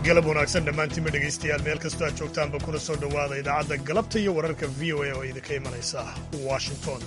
galab wanaagsan dhammaantiinba dhegaystayaal meel kastoo aad joogtaanba kuna soo dhowaada idaacadda galabta iyo wararka v o a oo idinka imanaysa washington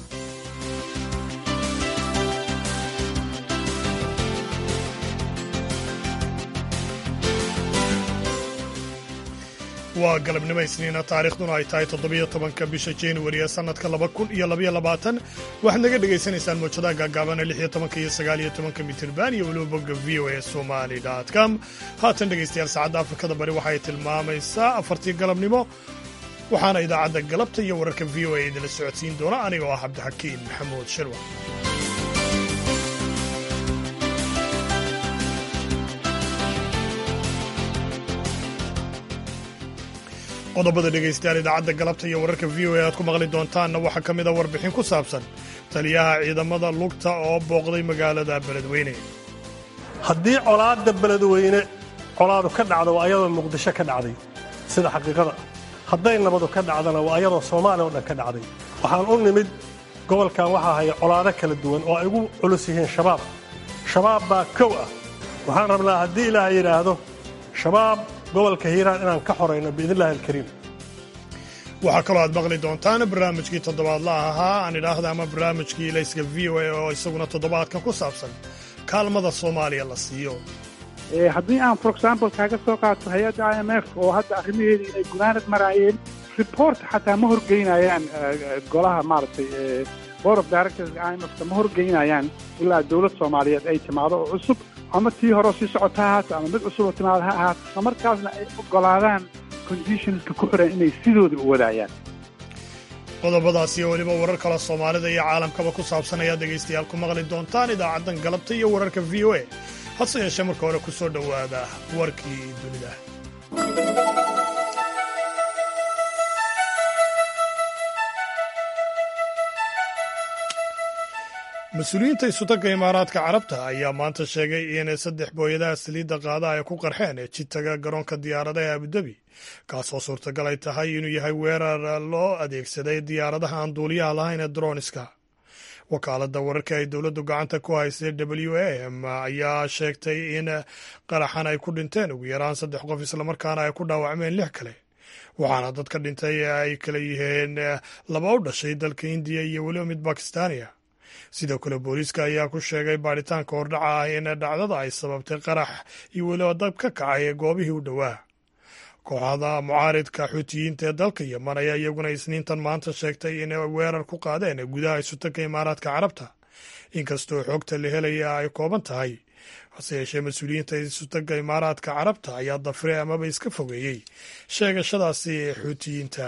waa galabnimo isniina taariikhduna ay tahay toddobiyo tobanka bisha januari ee sannadka laba kun iyo labaiyo labaatan waxaad naga dhegaysanaysaan mawjadaha gaagaabana lix iyo tobanka iyo sagaal iyo tobanka mitirban iyo weliba bogga v o a somali com haatan dhegaystayaal saacadda afrikada bari waxay tilmaamaysaa afartii galabnimo waxaana idaacadda galabta iyo wararka v o a idinla socodsiin doona aniga oo ah cabdixakiin maxamuud shirwa qodobada dhegaystayaal idaacadda galabta iyo wararka v o a aad ku maqli doontaanna waxaa ka mid a warbixin ku saabsan taliyaha ciidamada lugta oo booqday magaalada beledweyne haddii colaadda beledweyne colaadu ka dhacdo waa ayadoo muqdisho ka dhacday sida xaqiiqada hadday nabadu ka dhacdana waa ayadoo soomaaliya oo dhan ka dhacday waxaan u nimid gobolkan waxaa haya colaado kala duwan oo ay ugu culus yihiin shabaab shabaab baa kow ah waxaan rabnaa haddii ilaaha yidhaahdo shabaab gobolka hiiraan inaan ka xorayno biidnillahi alkariim waxaa kaloo aad maqli doontaan barnaamijkii toddobaadlaha ahaa aan idhaahda ama barnaamijkii layska v o a oo isaguna toddobaadkan ku saabsan kaalmada soomaaliya la siiyo haddii aan for example kaaga soo qaato hay-adda i m f oo hadda arrimaheedii inay gunaanad maraayeen report xataa ma horgeynayaan golaha maaragtay board of directors i m fka ma horgeynayaan ilaa dowlad soomaaliyeed ay timaado oo cusub ama tii horeo sii socota ha ahaato ama mid cusuboo timaada ha ahaato isla markaasna ay ogolaadaan conditionska ku xiran inay sidooda u wadaayaan qodobadaas iyo weliba warar kale soomaalida iyo caalamkaba ku saabsan ayaad dhegaystayaal ku maqli doontaan idaacaddan galabta iyo wararka v o a hase yeeshee marka hore ku soo dhowaada warkii dunida mas-uuliyiinta isutagga imaaraadka carabta ayaa maanta sheegay in saddex booyadaha saliidda qaada ay ku qarxeen ee jitaga garoonka diyaaradaha ee abudabi kaasoo suurtagal ay tahay inuu yahay weerar loo adeegsaday diyaaradaha aan duuliyaha lahayn ee droniska wakaaladda wararka ay dowladdu gacanta ku haysay w a m ayaa sheegtay in qaraxan ay ku dhinteen ugu yaraan saddex qof islamarkaana ay ku dhaawacmeen lix kale waxaana dadka dhintay ay kala yihiin laba u dhashay dalka indiya iyo weliba mid bakistaaniya sidoo kale booliiska ayaa ku sheegay baadhitaanka hordhaca ah in dhacdada ay sababtay qarax iyo weliba dab ka kacay ee goobihii u dhowaa kooxda mucaaridka xuutiyiinta ee dalka yeman ayaa iyaguna isniintan maanta sheegtay inay weerar ku qaadeen gudaha isutanka imaaraadka carabta inkastoo xogta la helaya ay kooban tahay hase yeeshee mas-uuliyiinta isutanka imaaraadka carabta ayaa dafiray amaba iska fogeeyey sheegashadaasi xuutiyiinta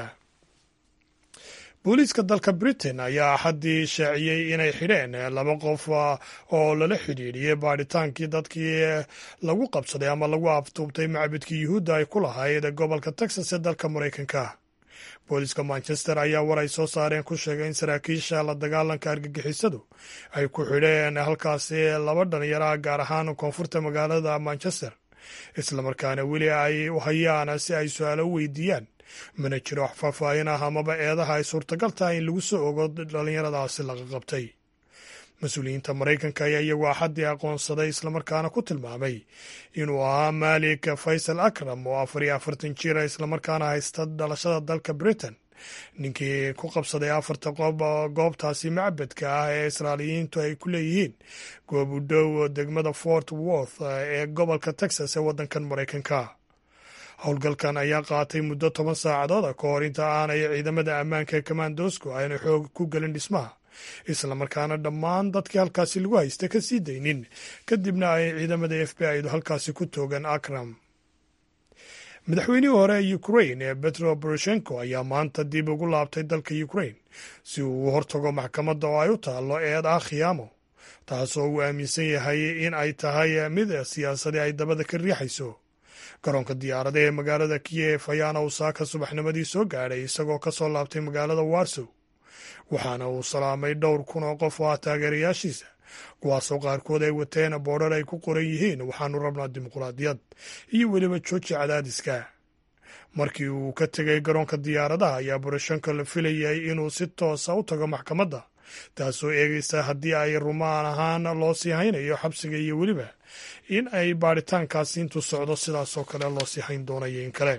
booliiska dalka britain ayaa axaddii shaaciyey inay xidheen laba qof oo lala xidhiidhiyey baadhitaankii dadkii lagu qabsaday ama lagu aftuubtay macbadkii yuhuudda ay ku lahayd gobolka texas ee dalka maraykanka booliiska manchester ayaa war ay soo saareen ku sheegay in saraakiisha la dagaalanka argagixisadu ay ku xidheen halkaasi laba dhalinyaraha gaar ahaan koonfurta magaalada manchester islamarkaana weli ay u hayaan si ay su-aalo u weydiiyaan mana jiro wax faahfaahin ah amaba eedaha ay suurtagal tahay in lagu soo ogo dhallinyaradaasi laga qabtay mas-uuliyiinta maraykanka ayaa iyagu axaddii aqoonsaday islamarkaana ku tilmaamay inuu ahaa maalik faysal akram oo afar iyo afartan jira islamarkaana haysta dhalashada dalka britain ninkii ku qabsaday afarta qob goobtaasi macbadka ah ee israailiyiintu ay ku leeyihiin goob u dhow degmada fort worth ee gobolka texas ee waddankan maraykanka howlgalkan ayaa qaatay muddo toban saacadood ka hor inta aanay ciidamada ammaanka ee kamandosku ayna xoog ku gelin dhismaha islamarkaana dhammaan dadkii halkaasi lagu haysta ka sii daynin kadibna ay ciidamada f b i-du halkaasi ku toogan akram madaxweynihii hore ee ukrain ee betro boroshenko ayaa maanta dib ugu laabtay dalka ukrain si uu u hortago maxkamadda oo ay u taallo eed ah khiyaamo taasoo uu aaminsan yahay in ay tahay mid siyaasadii ay dabada ka riixayso garoonka diyaarada ee magaalada kiyef ayaana uu saaka subaxnimadii soo gaadhay isagoo ka soo laabtay magaalada warsow waxaana uu salaamay dhowr kun oo qof oo ah taageerayaashiisa kuwaasoo qaarkood ay wateen boodhar ay ku qoran yihiin waxaanu rabnaa dimuqraadiyad iyo weliba jooji cadaadiska markii uu ka tegay garoonka diyaaradaha ayaa boroshenko la filayay inuu si toosa u tago maxkamadda taasoo eegaysa haddii ay rumaan ahaan loo sii haynayo xabsiga iyo weliba in ay baadhitaankaasi intuu socdo sidaasoo kale loo sii hayn doonayo in kale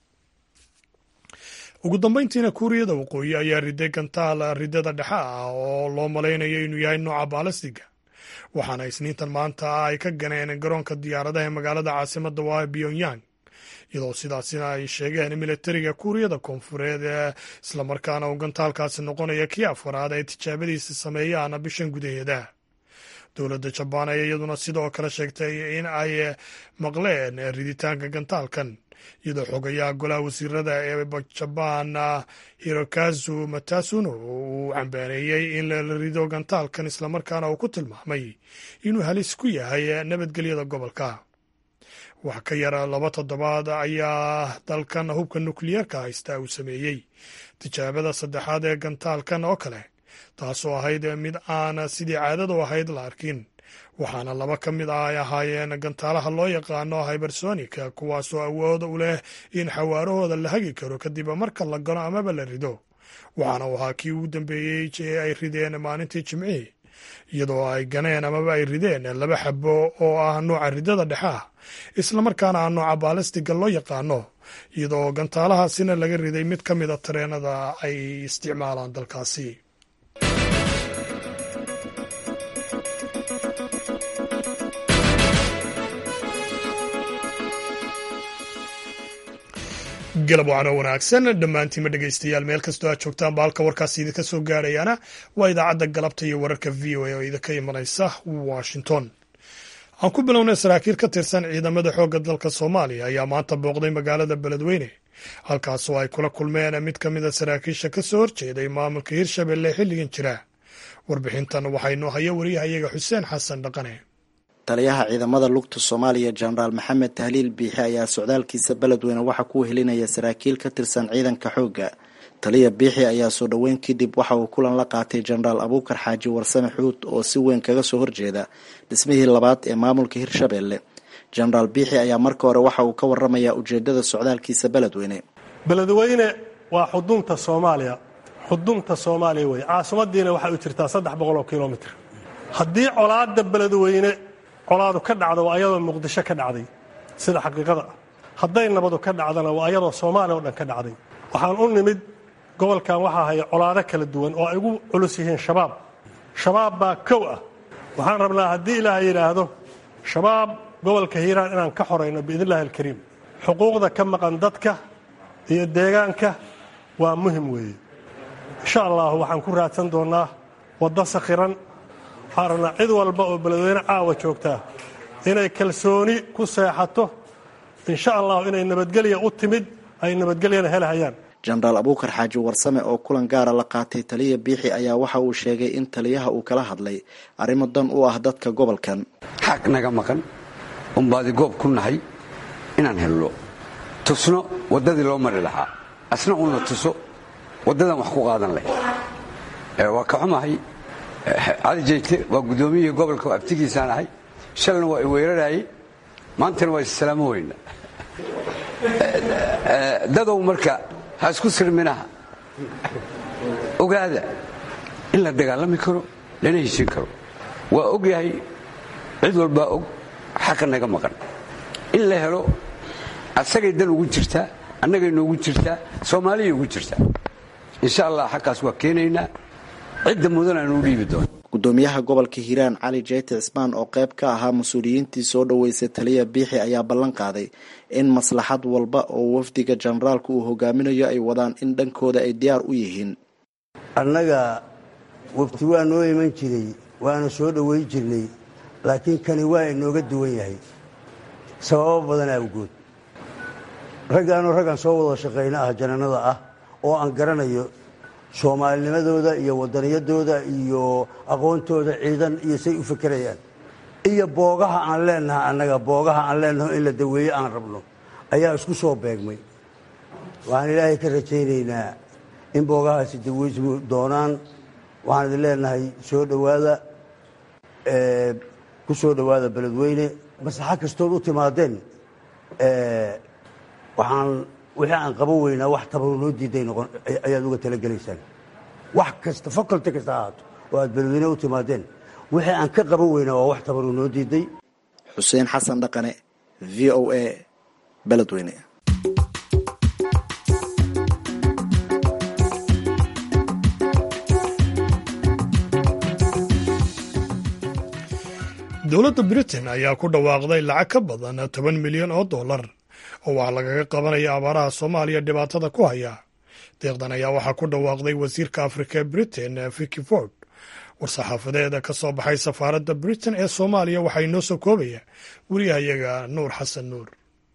ugu dambeyntiina kuuriyada waqooyi ayaa riday gantaal ridada dhexe ah oo loo malaynayo inuu yahay nooca baalastiga waxaana isniintan maanta ay ka ganeen garoonka diyaaradaha ee magaalada caasimada waa pyongyang iyadoo sidaasina ay sheegeen militariga kuuriyada koonfureed ee islamarkaana uu gantaalkaasi noqonaya kii afaraad ay tijaabadiisa sameeyaan bishan gudaheeda dowladda jabaan ayaa iyaduna sidoo kale sheegtay in ay maqleen riditaanka gantaalkan iyadoo xogayaha golaha wasiirada ee jabaan hirokazu matasuno uu cambaaneeyey in la rido gantaalkan islamarkaana uu ku tilmaamay inuu halis ku yahay nabadgelyada gobolka wax ka yara laba toddobaad ayaa dalkan hubka nukliyeerka haysta uu sameeyey tijaabada saddexaad ee gantaalkan oo kale taasoo ahayd mid aan sidii caadadu ahayd la arkin waxaana laba ka mid ah ay ahaayeen gantaalaha loo yaqaano hybersonika kuwaasoo awood u leh in xawaarahooda la hagi karo kadib marka la gano amaba la rido waxaana uu ahaa kii ugu dambeeyey ee ay rideen maalintii jimcihii iyadoo ay ganeen amaba ay rideen laba xabo oo ah nooca ridada dhexe ah islamarkaana ah nooca baalistiga loo yaqaano iyadoo gantaalahaasina laga riday mid ka mida tareenada ay isticmaalaan dalkaasi galab wacno wanaagsan dhammaantiinma dhegaystayaal meel kastoo aad joogtaan baalka warkaasi idinka soo gaadhayaana waa idaacadda galabta iyo wararka v o a oo idinka imanaysa washington aan ku bilownay saraakiil ka tirsan ciidamada xoogga dalka soomaaliya ayaa maanta booqday magaalada beledweyne halkaasoo ay kula kulmeen mid ka mid a saraakiisha ka soo horjeeday maamulka hirshabelle xilligan jira warbixintan waxaynu haya wariyahayaga xuseen xasan dhaqane taliyaha ciidamada lugta soomaaliya jenaraal maxamed tahliil biixi ayaa socdaalkiisa beledweyne waxaa ku helinaya saraakiil ka tirsan ciidanka xoogga taliya biixi ayaa soo dhoweyn kadib waxa uu kulan la qaatay jenaraal abuukar xaaji warsame xuud oo si weyn kaga soo horjeeda dhismihii labaad ee maamulka hirshabelle jenaraal biixi ayaa marka hore waxa uu ka waramayaa ujeedada socdaalkiisa beledweyne beledweyne waa xudunta soomaaliya xudunta soomaaliya wey caasimadiina waxay u jirtaa saddex boqol oo kilomitr haddii colaada beledweyne colaadu ka dhacdo waa ayadoo muqdisho ka dhacday sida xaqiiqada ah hadday nabadu ka dhacdana waa ayadoo soomaaliya oo dhan ka dhacday waxaan u nimid gobolkan waxaa haya colaado kala duwan oo ay ugu culus yihiin shabaab shabaab baa kow ah waxaan rabnaa haddii ilaahay yidhaahdo shabaab gobolka hiiraan inaan ka xorayno biidnillahi alkariim xuquuqda ka maqan dadka iyo deegaanka waa muhim weeye insha allahu waxaan ku raadsan doonnaa waddo sakhiran waxaan rabnaa cid walba oo beledweyne caawa joogtaa inay kalsooni ku seexato insha allahu inay nabadgelya u timid ay nabadgelyana helhayaan jenaraal abuukar xaaji warsame oo kulan gaara la qaatay taliya biixi ayaa waxa uu sheegay in taliyaha uu kala hadlay arrimo dan u ah dadka gobolkan xaq naga maqan unbaadi goob ku nahay inaan helno tusno waddadii loo mari lahaa asna uuna tuso waddadan wax ku qaadan leh waa ka xumahay cali jeyte waa guddoomiyihii gobolka abtigiisaan ahay shalna waa i weerarayey maantana waa issalaamo weyna dadow marka ha isku sirminaha ogaada in la dagaalami karo lana heshin karo waa og yahay cid walbaa og xaqa naga maqan in la helo asagay dan ugu jirtaa annagay noogu jirtaa soomaaliyay ugu jirtaa insha allah xaqaas waa keenaynaa cidda mudan aanu u dhiibi doona gudoomiyaha gobolka hiiraan cali jeyte cismaan oo qayb ka ahaa mas-uuliyiintii soo dhoweysay taliya biixi ayaa ballan qaaday in maslaxad walba oo wafdiga jenaraalku uu hogaaminayo ay wadaan in dhankooda ay diyaar u yihiin annaga wafti waa noo iman jiray waana soo dhoweyn jirnay laakiin kani waa inooga duwan yahay sababo badan awgood raggaanoo raggaan soo wada shaqayno ah jananada ah oo aan garanayo soomaalinimadooda iyo wadaniyadooda iyo aqoontooda ciidan iyo say u fekerayaan iyo boogaha aan leenahay annaga boogaha aan leenaho in la daweeye aan rabno ayaa isku soo beegmay waxaan ilaahay ka rajaynaynaa in boogahaasi daweysmu doonaan waxaan idin leenahay soo dhowaada ku soo dhowaada beledweyne maslaxa kastood u timaadeen waxaan wixii aan qaban weynaa wax tabaru noo diiday noqon ayaad uga talagelaysaan wax kasta faculty kasta ahaato oo aad beledweyne u timaadeen wixii aan ka qaban weynaa waa wax tabaruu noo diiday xuseen xasan dhaqane v o a beledweyne dowladda britain ayaa ku dhawaaqday lacag ka badan toban milyan oo dollar oo wax lagaga qabanaya abaaraha soomaaliya dhibaatada ku haya deeqdan ayaa waxaa ku dhawaaqday wasiirka afrika ee britain vicky ford war-saxaafadeeda ka soo baxay safaaradda britain ee soomaaliya waxaa inoo soo koobaya wariyahayaga nuur xasan nuur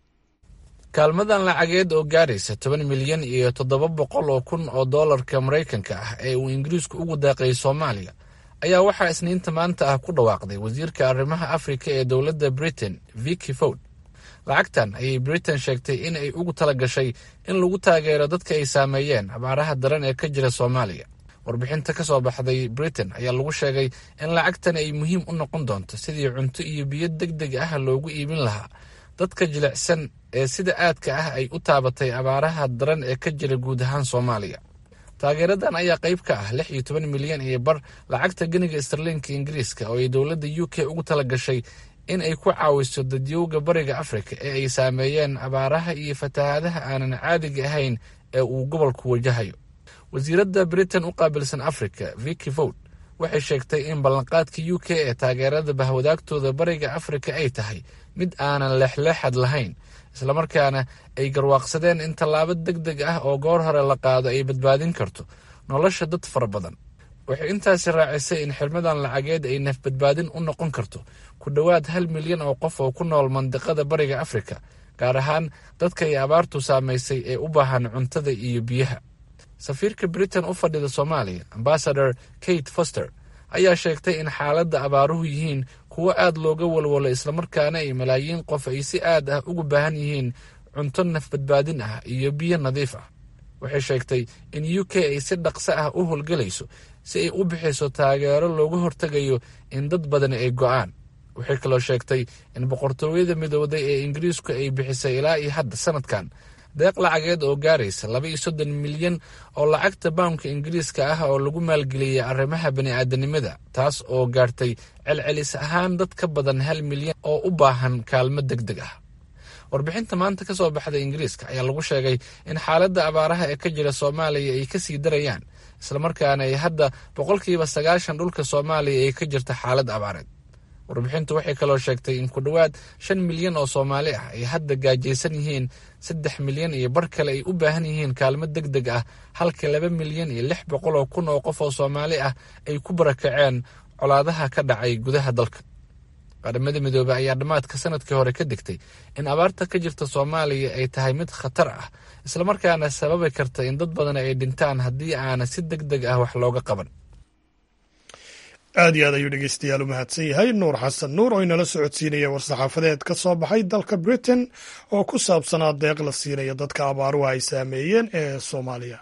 kaalmadan lacageed oo gaaraysa toban milyan iyo toddoba boqol oo kun oo dollarka maraykanka ah ee uu ingiriisku ugu daaqayay soomaaliya ayaa waxaa isniinta maanta ah ku dhawaaqday wasiirka arrimaha afrika ee dowladda britain vicky ford lacagtan ayay britain sheegtay in ay ugu tala gashay in lagu taageero dadka ay saameeyeen abaaraha daran ee ka jira soomaaliya warbixinta ka soo baxday britain ayaa lagu sheegay in lacagtan ay muhiim u noqon doonto sidii cunto iyo biyo deg deg ah loogu iibin lahaa dadka jilicsan ee sida aadka ah ay u taabatay abaaraha daran ee ka jira guud ahaan soomaaliya taageeradan ayaa qayb ka ah lix iyo toban milyan iyo bar lacagta geniga starliinka ingiriiska oo ay dowladda u k ugu tala gashay in ay ku caawiso dadyowga bariga afrika ee ay saameeyeen abaaraha iyo fatahaadaha aanan caadiga ahayn ee uu gobolku wajahayo wasiiradda britain u qaabilsan africa vicky ford waxay sheegtay in ballanqaadka u k ee taageerada bahwadaagtooda bariga afrika ay tahay mid aanan leexleexad lahayn islamarkaana ay garwaaqsadeen in tallaabo deg deg ah oo goor hore la qaado ay badbaadin karto nolosha dad fara badan waxay intaasi raacisay in xirmadan lacageed ay nafbadbaadin u noqon karto ku dhowaad hal milyan oo qof oo ku nool mandiqada bariga afrika gaar ahaan dadka ay abaartu saamaysay ee u baahan cuntada iyo biyaha safiirka britain u fadhida soomaaliya ambasador kate foster ayaa sheegtay in xaaladda abaaruhu yihiin kuwo aad looga walwalo islamarkaana ay malaayiin qof ay si aad ah ugu baahan yihiin cunto nafbadbaadin ah iyo biyo nadiif ah waxay sheegtay in u k ay si dhaqso ah u howlgelayso si ay u bixiso taageero looga hortegayo in dad badan ay go'aan waxay kaloo sheegtay in boqortooyada midowday ee ingiriisku ay bixisay ilaa iyo hadda sanadkan deeq lacageed oo gaaraysa laba iyo soddon milyan oo lacagta bawnka ingiriiska ah oo lagu maalgeliyey arrimaha bani'aadanimada taas oo gaartay celcelis ahaan dad ka badan hal milyan oo u baahan kaalmo deg deg ah warbixinta maanta ka soo baxda ingiriiska ayaa lagu sheegay in xaaladda abaaraha ee ka jira soomaaliya ay kasii darayaan islamarkaana ay hadda boqolkiiba sagaashan dhulka soomaaliya ay ka jirta xaalad abaareed warbixintu waxay kaloo sheegtay in ku dhowaad shan milyan oo soomaali ah ay hadda gaajaysan yihiin saddex milyan iyo bar kale ay u baahan yihiin kaalmo deg deg ah halka laba milyan iyo lix boqol oo kun oo qof oo soomaali ah ay ku barakaceen colaadaha ka dhacay gudaha dalka qaramada midoobey ayaa dhammaadka sanadkii hore ka digtay in abaarta ka jirta soomaaliya ay tahay mid khatar ah islamarkaana sababi karta in dad badan ay dhintaan haddii aana si deg deg ah wax looga qaban aad iyo aad ayuu dhegeystayaal u mahadsan yahay nuur xasan nuur oo inala socodsiinaya war-saxaafadeed ka soo baxay dalka britain oo ku saabsanaa deeq la siinaya dadka abaaruhu ay saameeyeen ee soomaaliya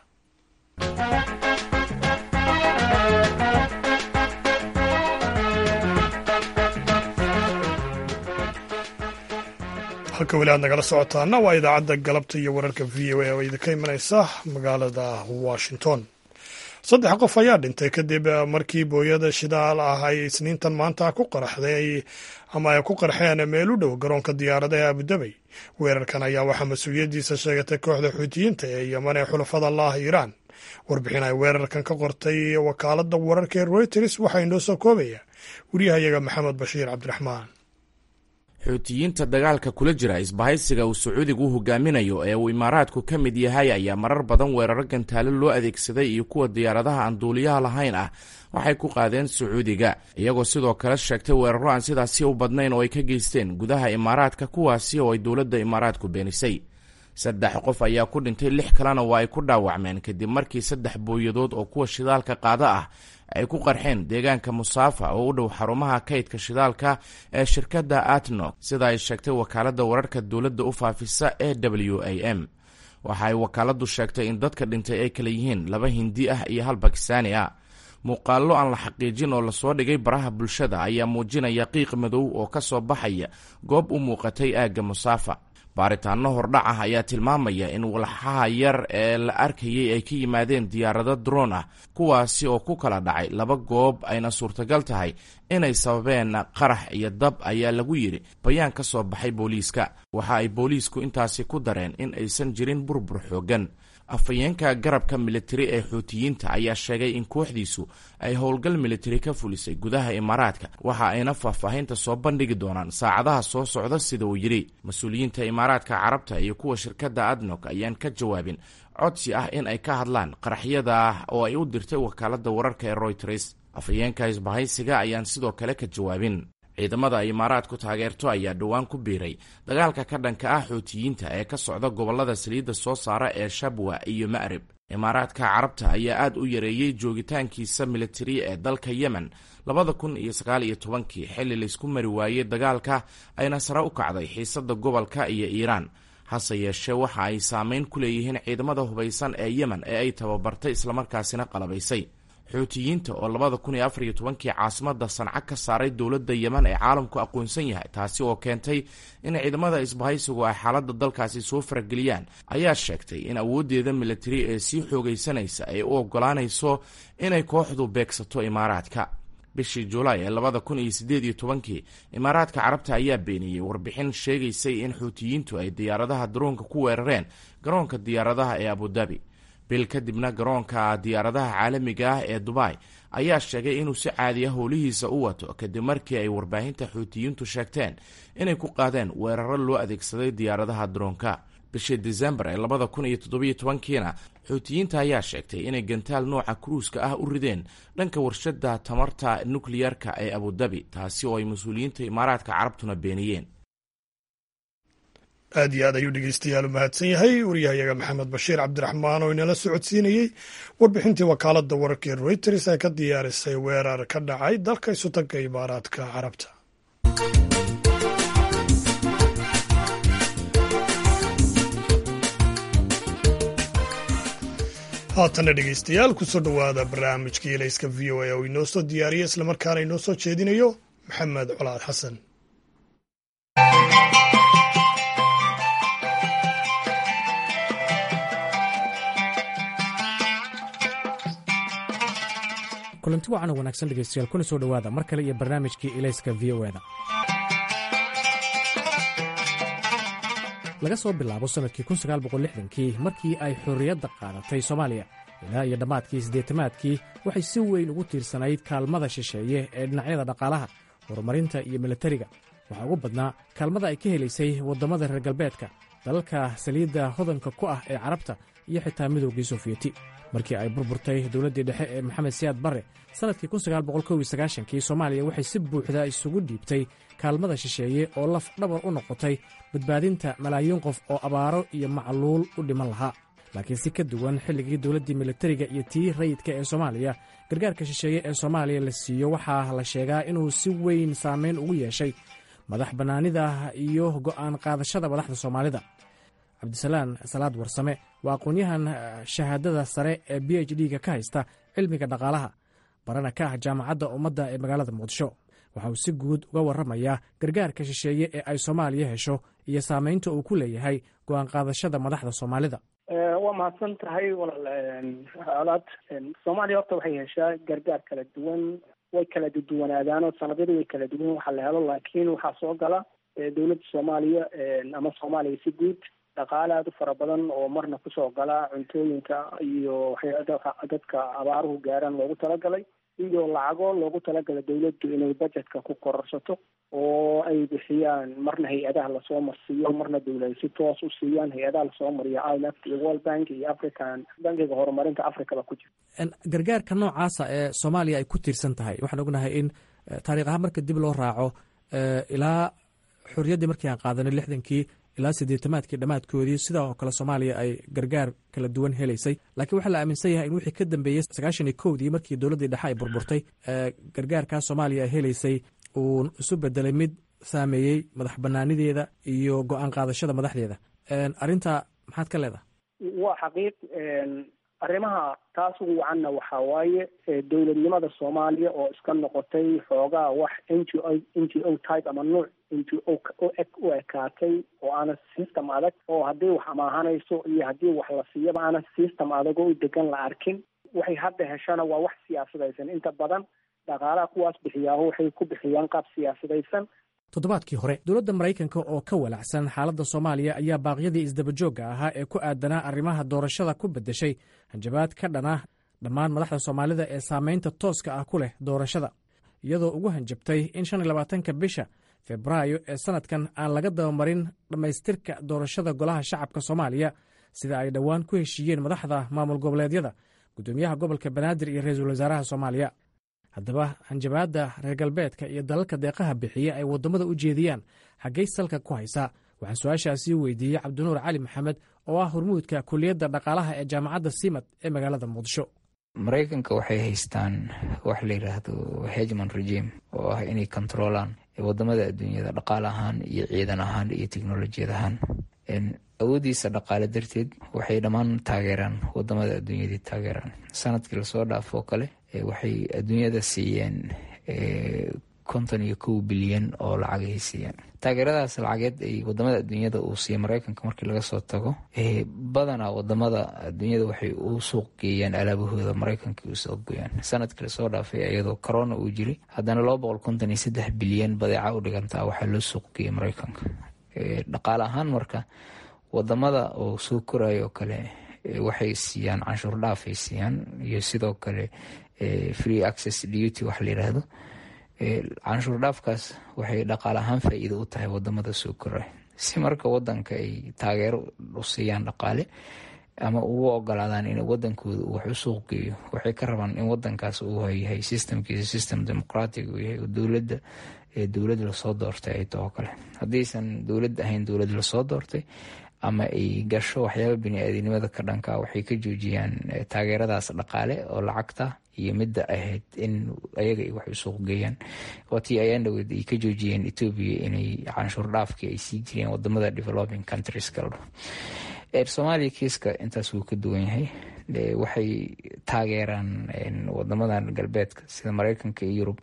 halka weli aad nagala socotaana waa idaacadda galabta iyo wararka v o a oo idinka imanaysa magaalada washington saddex qof ayaa dhintay kadib markii booyada shidaal ah ay isniintan maanta ku qaraxday ama ay ku qarxeen meel u dhow garoonka diyaaradaha abudabey weerarkan ayaa waxaa mas-uuliyaddiisa sheegatay kooxda xuutiyiinta ee yeman ee xulafada laah iiraan warbixin ay weerarkan ka qortay wakaaladda wararka ee reuters waxaa inoo soo koobaya wariyahayaga maxamed bashiir cabdiraxmaan xuutiyiinta dagaalka kula jira isbahaysiga uu sacuudigu u hogaaminayo ee uu imaaraadku ka mid yahay ayaa marar badan weeraro gantaalo loo adeegsaday iyo kuwa diyaaradaha aan duuliyaha lahayn ah waxay ku qaadeen sacuudiga iyagoo sidoo kale sheegtay weeraro aan sidaasi u badnayn oo ay ka geysteen gudaha imaaraadka kuwaasi oo ay dowladda imaaraadku beenisay saddex qof ayaa ku dhintay lix kalena waa ay ku dhaawacmeen kadib markii saddex booyadood oo kuwa shidaalka qaada ah ay ku qarxeen deegaanka musaafa oo u dhow xarumaha kaydka shidaalka ee shirkadda atno sida ay sheegtay wakaaladda wararka dowladda u faafisa ee w a m waxa ay wakaaladdu sheegtay in dadka dhintay ay kala yihiin laba hindi ah iyo hal bakistaani ah muuqaallo aan la xaqiijin oo lasoo dhigay baraha bulshada ayaa muujinaya qiiq madow oo ka soo baxaya goob u muuqatay aagga musaafa baaritaano hordhac ah ayaa tilmaamaya in walxaha yar ee la arkayay ay ka yimaadeen diyaarado droon ah kuwaasi oo ku kala dhacay laba goob ayna suurtagal tahay inay sababeen qarax iyo dab ayaa lagu yidhi bayaan ka soo baxay booliiska waxa ay booliisku intaasi ku dareen in aysan jirin burbur xooggan afhayeenka garabka militari ee xuutiyiinta ayaa sheegay in kooxdiisu ay howlgal militari ka fulisay gudaha imaaraadka waxa ayna faahfaahinta soo bandhigi doonaan saacadaha soo socda sida uu yidhi mas-uuliyiinta imaaraadka carabta iyo kuwa shirkadda adnog ayaan ka jawaabin codsi ah in ay ka hadlaan qaraxyada oo ay u dirtay wakaaladda wararka ee royters afhayeenka isbahaysiga ayaan sidoo kale ka jawaabin ciidamada ay imaaraadku taageerto ayaa dhowaan ku biiray dagaalka ka dhanka ah xuutiyiinta ee ka socda gobollada saliidda soo saara ee shabwa iyo ma'rib imaaraadka carabta ayaa aad u yareeyey joogitaankiisa militari ee dalka yemen labada kun iyo sagaal iyo tobankii xilli laysku mari waayey dagaalka ayna sare u kacday xiisadda gobolka iyo iiraan hase yeeshee waxa ay saameyn ku leeyihiin ciidamada hubaysan ee yemen ee ay tababartay islamarkaasina qalabaysay xuutiyiinta oo labada kun iyo afar iyo tobankii caasimada sanca ka saaray dowladda yemen ee caalamku aqoonsan yahay taasi oo keentay in ciidamada isbahaysigu ay xaaladda dalkaasi soo farageliyaan ayaa sheegtay in awooddeeda militari ee sii xoogaysanaysa ay u ogolaanayso inay kooxdu beegsato imaaraadka bishii julaay ee labada kun iyo siddeed iyo tobankii imaaraadka carabta ayaa beeniyey warbixin sheegaysay in xuutiyiintu ay diyaaradaha daroonka ku weerareen garoonka diyaaradaha ee abudabi bil kadibna garoonka diyaaradaha caalamiga ah ee dubai ayaa sheegay inuu si caadiya howlihiisa u wato kadib markii ay warbaahinta xuutiyiintu sheegteen inay ku qaadeen weeraro loo adeegsaday diyaaradaha daroonka bishii disembar ee labada kun iyo toddobiyo tobankiina xuutiyiinta ayaa sheegtay inay gantaal nooca kruuska ah u rideen dhanka warshada tamarta nukliyarka ee abudabi taasi oo ay mas-uuliyiinta imaaraadka carabtuna beeniyeen aad iyo aad ayuu dhegeystayaal u mahadsan yahay waryahayaga maxamed bashiir cabdiraxmaan oo inala socodsiinayey warbixintii wakaaladda wararka ee reuters ee ka diyaarisay weerar ka dhacay dalka isutanka imaaraadka carabta haatana dhegeystayaal kusoo dhowaada barnaamijka ilayska v o a oo inoo soo diyaariya islamarkaana inoo soo jeedinayo maxamed colaad xasan kulanti wacan oo wanaagsan dhegeystayaal kuna soo dhowaada mar kale iyo barnaamijkii ilayska v o eda laga soo bilaabo sannadkii kii markii ay xorriyadda qaadatay soomaaliya ilaa iyo dhammaadkii siddeetamaadkii waxay si weyn ugu tiirsanayd kaalmada shisheeye ee dhinacyada dhaqaalaha horumarinta iyo milatariga waxaa ugu badnaa kaalmada ay ka helaysay waddamada reer galbeedka dalalka saliidda hodanka ku ah ee carabta iyo xitaa midowgii sofiyeeti markii ay burburtay dowladdii dhexe ee maxamed siyaad barre sannadkii kii soomaaliya waxay si buuxda isugu dhiibtay kaalmada shisheeye oo laf dhabar u noqotay badbaadinta malaayiin qof oo abaaro iyo macluul u dhiman lahaa laakiin si ka duwan xilligii dowladdii militariga iyo tii rayidka ee soomaaliya gargaarka shisheeye ee soomaaliya la siiyo waxaa la sheegaa inuu si weyn saamayn ugu yeeshay madax bannaanida iyo go'aan qaadashada madaxda soomaalida cabdisalaan salaad warsame waa aqoon-yahan shahaadada sare ee b h d-ga ka haysta cilmiga dhaqaalaha barana ka ah jaamacadda ummadda ee magaalada muqdisho waxa uu si guud uga warramayaa gargaarka shisheeye ee ay soomaaliya hesho iyo saamaynta uu ku leeyahay go'aan qaadashada madaxda soomaalida waa mahadsan tahay walaal colaad soomaaliya horta waxay heshaa gargaar kala duwan way kala duwanaadaanoo sanadyadu way kala duwan waxa la helo laakiin waxaa soo gala dowladda soomaaliya ama soomaaliya si guud dhaqaale aada u fara badan oo marna kusoo gala cuntooyinka iyo waxyaa dadka abaaruhu gaaraan loogu talagalay iyo lacago loogu talagalay dawladdu inay budgetka ku kororsato oo ay bixiyaan marna hay-adaha lasoo marsiiyo marna dawlada si toos u siiyaan hay-adaha lasoo mariyo imf iyo world bank iyo african bankiga horumarinta africaba ku jira gargaarka noocaasa ee soomaaliya ay ku tiirsan tahay waxaan ognahay in taariikh ahaan marka dib loo raaco ilaa xorriyaddii markii aan qaadanay lixdankii ilaa siddeetamaadkii dhammaadkoodii sidaa oo kale soomaaliya ay gargaar kala duwan helaysay laakiin waxaa la aaminsan yahay in wixii ka dambeeyey sagaashan iyo kowdii markii dowladdii dhexe ay burburtay gargaarkaa soomaaliya ay helaysay uu isu bedelay mid saameeyey madax bannaanideeda iyo go-aan qaadashada madaxdeeda arrinta maxaad ka leedahay waa xaqiiq arrimaha taas ugu wacanna waxaa waaye dowladnimada soomaaliya oo iska noqotay xoogaa wax n g o n g o type ama nuuc n g o u eg u ekaatay oo aanan system adag oo haddii wax amaahanayso iyo haddii wax la siiyaba aanan system adag oo u degan la arkin waxay hadda heshana waa wax siyaasadaysan inta badan dhaqaalaha kuwaas bixiyaaho waxay ku bixiyaan qaab siyaasadaysan toddobaadkii hore dowladda maraykanka oo ka walacsan xaaladda soomaaliya ayaa baaqyadii isdabajoogga ahaa ee ku aadanaa arrimaha doorashada ku beddeshay hanjabaad ka dhana dhammaan madaxda soomaalida ee saamaynta tooska ah ku leh doorashada iyadoo ugu hanjabtay in shan iyo labaatanka bisha febraayo ee sannadkan aan laga dabamarin dhammaystirka doorashada golaha shacabka soomaaliya sida ay dhowaan ku heshiiyeen madaxda maamul goboleedyada guddoomiyaha gobolka banaadir iyo ra-iisul wasaaraha soomaaliya haddaba hanjabaadda reer galbeedka iyo dalalka deeqaha bixiya ay waddamada u jeediyaan xaggay salka ku haysaa waxaan su-aashaasii weydiiyey cabdinuur cali maxamed oo ah hormuudka kuliyadda dhaqaalaha ee jaamacadda simad ee magaalada muqdisho maraykanka waxay haystaan wax la yidhaahdo hegman regime oo ah inay kontroolaan wadamada adduunyada dhaqaale ahaan iyo ciidan ahaan iyo teknolojiyad ahaan awoodiisa dhaqaale darteed waxay dhammaan taageeraan wadamada adduunyadii taageeraan sanadkii lasoo dhaafoo kale waxay adduunyada siiyeen konton iyo kow bilyan oo lacagay siiyeen taageeradaas lacageed ay wadamada adduunyada uu siiya mareykanka markii laga soo tago badanaa wadamada adduunyada waxay u suuq geeyaan alaabahooda mareykanka u suuq geeyaan sanadkii lasoo dhaafay iyadoo corona uu jiray haddana laba boqol konton iyo saddex bilyan badeeca u dhigantaa waxaa loo suuq geeyay mareykanka dhaqaale ahaan marka wadamada oo soo korayo oo kale waxay siiyaan canshuur dhaafay siiyaan iyo sidoo kale free access duty wax la yiraahdo canshuur dhaafkaas waxay dhaqaale ahaan faa-iido u tahay wadamada soo koray si marka wadanka ay taageero u siiyaan dhaqaale ama ugu ogolaadaan in wadankooda uu wax u suuq geeyo waxay ka rabaan in wadankaas uu yahay systemkiisa system dimuqratic uu yahay dowladda dowlad lasoo doortay ay too kale haddaysan dowlad ahayn dowlad lasoo doortay ama ay gasho waxyaaba bini-aadinimada ka dhanka waxay ka joojiyaan taageeradaas dhaqaale oo lacagta iyo midda ahayd in ayaga ay wax u suuq geeyaan waatii ayaan dhaweed ay ka joojiyeen etoobiya inay canshuur dhaafkii ay sii jireen wadamada developing countries kaldho soomaaliya kiiska intaas wuu ka duwan yahay waxay taageeraan wadamadan galbeedka sida mareykanka iyo yurub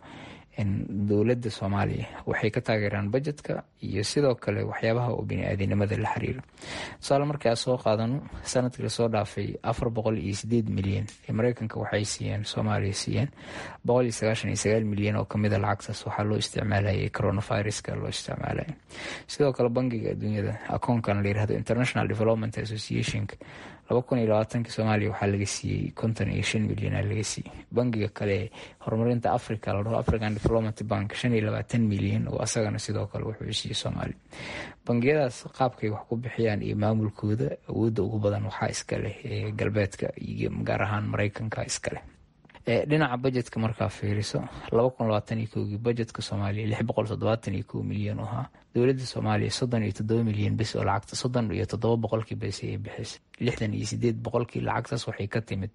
dowladda soomaaliya waxay ka taageeraan bajetka iyo sidoo kale waxyaabaha oo bini-aadinimada la xiriiro tusaale markaa soo qaadano sanadkii lasoo dhaafay afar boqol iyo sideed milyan ee mareykanka waxay siiyeen soomaaliya siiyeen boqol iyo sagaashan iyo sagaal milyan oo kamida lacagtaas waxaa loo isticmaalayay coronaviruska loo isticmaalaya sidoo kale bangiga adduunyada akoonkan la yirahdo international development associationka laba kun iyo labaatanki soomaaliya waxaa laga siiyey konton iyo shan milyan aa laga siiyey bangiga kale horumarinta africa la dhaho african development bank shan iyo labaatan milyan oo asagana sidoo kale wuxuu siiyey soomaaliya bangiyadaas qaabkay wax ku bixiyaan iyo maamulkooda awoodda ugu badan waxaa iskaleh galbeedka iyo gaar ahaan mareykanka iskaleh dhinaca bajetka markaa fiiriso laba kun labaatan iyo kowgii bajetka soomaaliya lix boqol toddobaatan iyo kow milyan oo ahaa dowladda soomaaliya soddon iyo toddoba milyan bes oo lacagta soddon iyo toddoba boqolkii bes ayay bixisay lixdan iyo sideed boqolkii lacagtaas waxay ka timid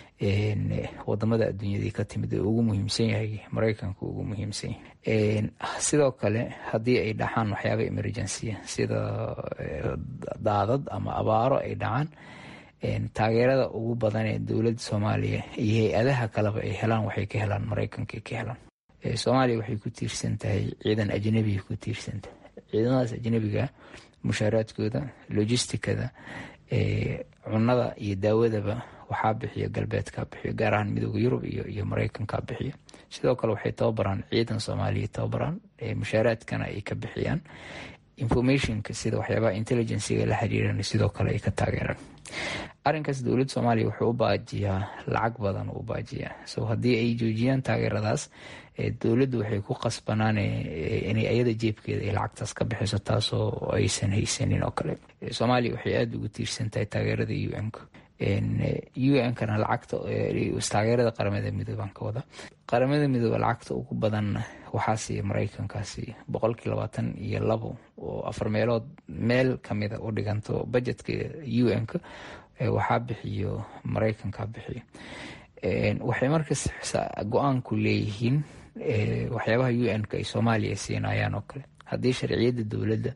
wadamada adduunyadii ka timid ee ugu muhiimsan yahay mareykanka ugu muhiimsan yahay sidoo kale haddii ay dhacaan waxyaaba emergency sida daadad ama abaaro ay dhacaan taageerada ugu badan ee dowladda soomaaliya iyo hay-adaha kaleba ay helaan waxay ka helaan mareykanka ka helaan soomaaliya waxay ku tiirsan tahay ciidan ajnabiga ku tiirsantahay ciidamadaas ajnabiga mushaaraadkooda logisticada cunada iyo daawadaba waxaa bixiya galbeedka bixiyo gaar ahaan midooda yurub iyo mareykanka bixiyo sidoo kale waxay tababaraan ciidan soomaaliya tababaraan mushaaraadkana ay ka bixiyaan informationka sida waxyaabaha intelligenciga la xiriiran sidoo kale ay ka taageeraan arinkaas dowladda soomaaliya wuxuu u baajiyaa lacag badan u baajiyaa so haddii ay joojiyaan taageeradaas dowladdu waxay ku qasbanaan inay ayada jeebkeeda ay lacagtaas ka bixiso taasoo aysan haysanin oo kale soomaaliya waxay aada ugu tiirsan tahay taageerada u n-ka u n-kana lacagta taageerada qaramada midooban ka wada qaramada midooba lacagta ugu badanna waxaa siiya mareykankaasi boqolkii labaatan iyo labo oo afar meelood meel kamida u dhiganto bajetka u n-ka waxaa bixiyo mareykanka bixiyo waxay markas go-aanku leeyihiin waxyaabaha u n-ka ay soomaaliya siinayaan oo kale haddii sharciyadda dowladda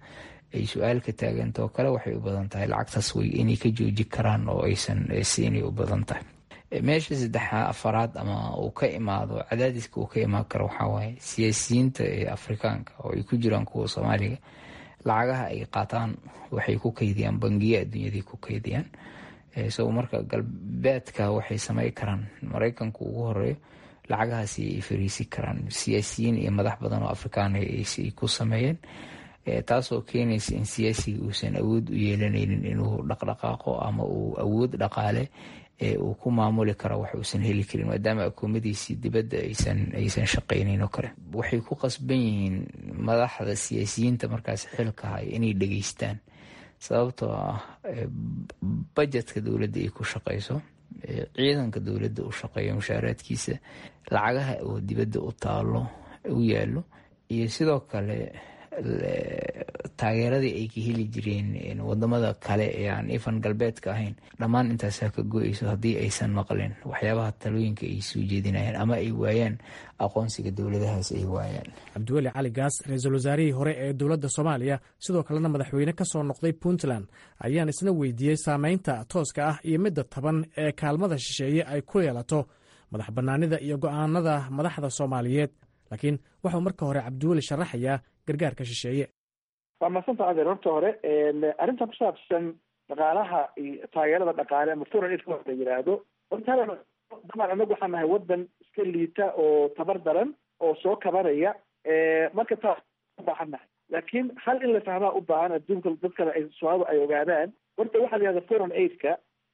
ay su-aal ka taagantao kale waxay u badan tahay lacagtaas way inay ka jooji karaan oo aysan siinay u badan tahay meesha saddexa afaraad ama uu ka imaado cadaadiska uu ka imaan karo waxaa waaye siyaasiyiinta ee afrikaanka oo ay ku jiraan kuwa soomaaliga lacagaha ay qaataan waxay ku kaydiyaan bangiya adduunyadii ku kaydiyaan so marka galbeedka waxay samey karaan maraykanku ugu horeeyo lacagahaasi ay fariisi karaan siyaasiyiin iyo madax badan oo afrikaan ay ku sameeyeen taasoo keenaysa in siyaasiga uusan awood u yeelanaynin inuu dhaqdhaqaaqo ama uu awood dhaqaale ee uu ku maamuli karo wax uusan heli karin maadaama akoomadiisii dibadda aysan shaqaynayn oo kale waxay ku qasban yihiin madaxda siyaasiyiinta markaas xilka haya inay dhegeystaan sababtoo ah bajetka dowladda ay ku shaqayso ciidanka dowladda u shaqeeyo mushaaraadkiisa lacagaha oo dibadda u taalo u yaalo iyo sidoo kale taageeradii ay ka heli jireen wadamada kale ee aan ifan galbeedka ahayn dhammaan intaasaa ka go-eyso haddii aysan maqleen waxyaabaha talooyinka ay soo jeedinayaan ama ay waayaan aqoonsiga dowladahaas ay waayaan cabdiweli cali gaas ra-iisul wasaarihii hore ee dowladda soomaaliya sidoo kalena madaxweyne ka soo noqday puntland ayaan isna weydiiyey saameynta tooska ah iyo midda taban ee kaalmada shisheeye ay ku yeelato madax bannaanida iyo go'aanada madaxda soomaaliyeed laakiin waxuu marka hore cabdiweli sharaxayaa gargaarka shisheeye waa madsanta adeer horta hore arrintan ku saabsan dhaqaalaha iyo taageerada dhaqaale ama foreign aid la yidhaahdo horta daban anagu waxaan nahay wadan iska liita oo tabar daran oo soo kabanaya marka taas ubaahan nahay laakiin hal in la fahmaa u baahan adduunka dadkana ay soomaalida ay ogaadaan horta waxaa la yihahda foreign aidka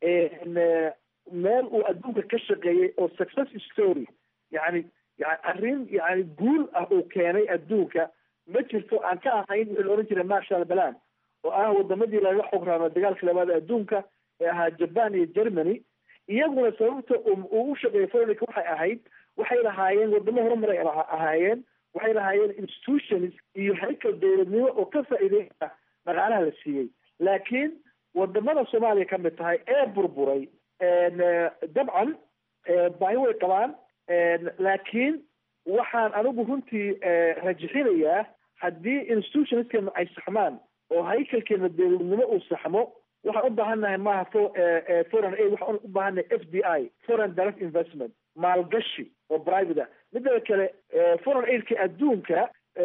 meel uu adduunka ka shaqeeyey oo success story yani yani arrin yani guul ah uu keenay adduunka ma jirto aan ka ahayn wixii la ohan jiray marshal balan oo ah wadamadii laga xograamo dagaalka labaad adduunka ee ahaa japan iyo germany iyaguna sababta uu u shaqeeyay foreign waxay ahayd waxay lahaayeen wadamo horumaray ahaayeen waxay lahaayeen institutions iyo haykal dowladnimo oo ka faa'iideyna dhaqaalaha la siiyey laakiin wadamada soomaaliya ka mid tahay ee burburay dabcan baahi way qabaan laakiin waxaan anigu runtii rajixinayaa haddii institutionskana ay saxmaan oo haykalkeena dowladnimo uu saxmo waxaan u baahannahay maaha foreign aid waxaan u baahannahay f d i foreign direct investment maalgashi oo private ah midada kale foreign aidka adduunka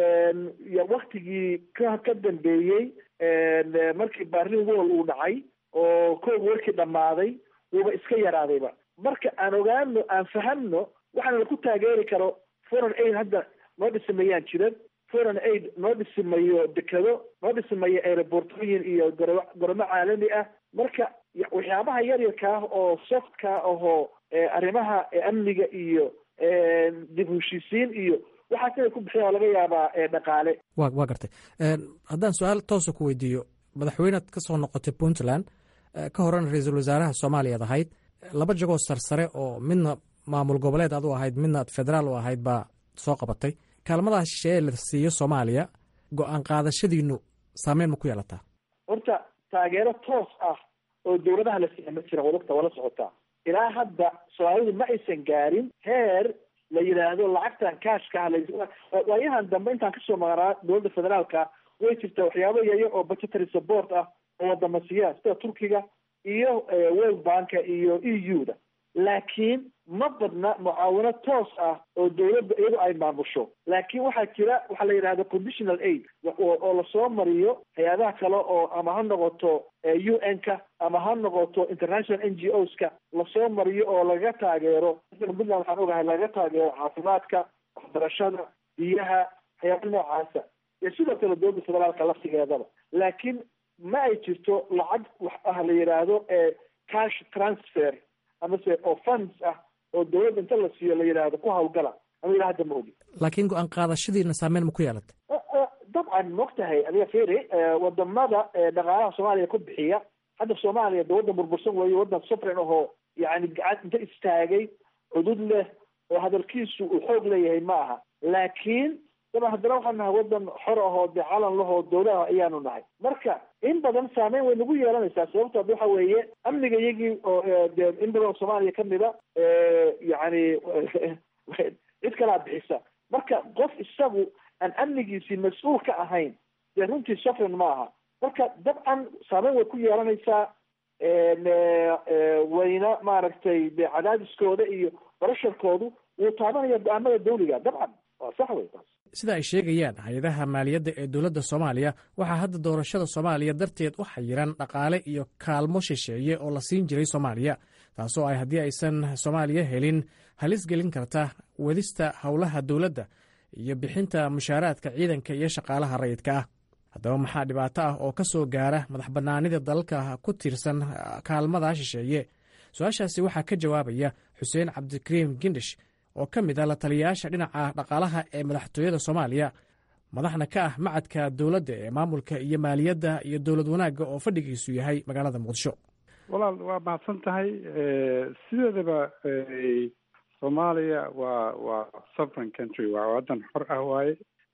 waktigii ka ka dambeeyey markii barlin wall uu dhacay oo koog warkii dhammaaday wuuba iska yaraadayba marka aan ogaano aan fahamno waxaana laku taageeri karo foreign aid hadda noo dhisimayaan jiran foreign aid noo dhisimayo dekado noo dhisimayo aerobortooyin iyo goro goromo caalami ah marka waxyaabaha yaryarka ah oo softka ahoo arrimaha amniga iyo dib heshiisiin iyo waxaas inay ku bixiyaan oo laga yaabaa dhaqaale wa waa gartay haddaan su-aal toosa ku weydiiyo madaxweynead ka soo noqotay puntland ka horena ra-iisul wasaaraha soomaaliyaad ahayd laba jagoo sarsare oo midna maamul goboleed aad u ahayd midna federaal u ahayd baa soo qabatay kaalmadaha shisheeye la siiyo soomaaliya go-aan qaadashadiinu saameyn ma ku yeelataa horta taageero toos ah oo dowladaha la siiya ma jira wadagta wala socotaa ilaa hadda soomaalidu ma aysan gaarin heer la yidhaahdo lacagtan kaashka ah waayahan dambe intaan kasoo maqnaa dowladda federaalka way jirtaa waxyaabo yayo oo budgetary support ah oo wadama siiyaan sida turkiga iyo world banka iyo e u da laakiin ma badna mucaawino toos ah oo dowladda iyadu ay maamusho laakiin waxaa jira waxaa la yidhahda conditional aid oo lasoo mariyo hay-adaha kale oo ama ha noqoto u n ka ama ha noqoto international n g os ka lasoo mariyo oo laga taageero puntland waxaan ogahay laga taageero caafimaadka waxbarashada biyaha waxyaaba noocaasa iyo sidoo kale dowladda federaalka laftigeedaba laakiin ma ay jirto lacag wax ah la yidhaahdo cash transfer amase oo funds ah oo dowladda inta la siiyo la yidhaahdo ku hawlgala ama ilaa hadda ma ogi laakiin go-aan qaadashadiina saameyn ma ku yeelatay dabcan maogtahay adiga feri wadamada dhaqaalaha soomaaliya ku bixiya hadda soomaaliya de waddan burbursan weeye waddan sufren ahoo yani gacad inta istaagay xudud leh oo hadalkiisu uu xoog leeyahay ma aha laakiin daban haddana waxaan nahay wadan xor ahoo de calan lahoo dowlaha ayaanu nahay marka in badan saameyn way nagu yeelanaysaa sababto ad waxa weeye amniga iyagii oo de in badan oo soomaaliya kamida yani cid kalaa bixisa marka qof isagu aan amnigiisii mas-uul ka ahayn dee runtii sufren ma aha marka dabcan saameyn way ku yeelanaysaa wayna maaragtay de cadaadiskooda iyo barasharkoodu wuu taabanaya go-aamada dawliga dabcan waa sax wey taas sida ay sheegayaan hay-adaha maaliyadda ee dowladda soomaaliya waxaa hadda doorashada soomaaliya darteed u xayiran dhaqaale iyo kaalmo shisheeye oo la siin jiray soomaaliya taasoo ay haddii aysan soomaaliya helin halis gelin karta wadista howlaha dowladda iyo bixinta mushaaraadka ciidanka iyo shaqaalaha rayidka ah haddaba maxaa dhibaato ah oo ka soo gaara madax bannaanida dalalka ku tiirsan kaalmada shisheeye su-aashaasi waxaa ka jawaabaya xuseen cabdikariim gindish oo ka mid ah la taliyayaasha dhinaca dhaqaalaha ee madaxtooyada soomaaliya madaxna ka ah macadka dowladda ee maamulka iyo maaliyadda iyo dowlad wanaagga oo fadhigiisu yahay magaalada muqdisho walaal waa mahadsan tahay sideedaba soomaaliya waa waa sovereign country waa waddan xor ah waaye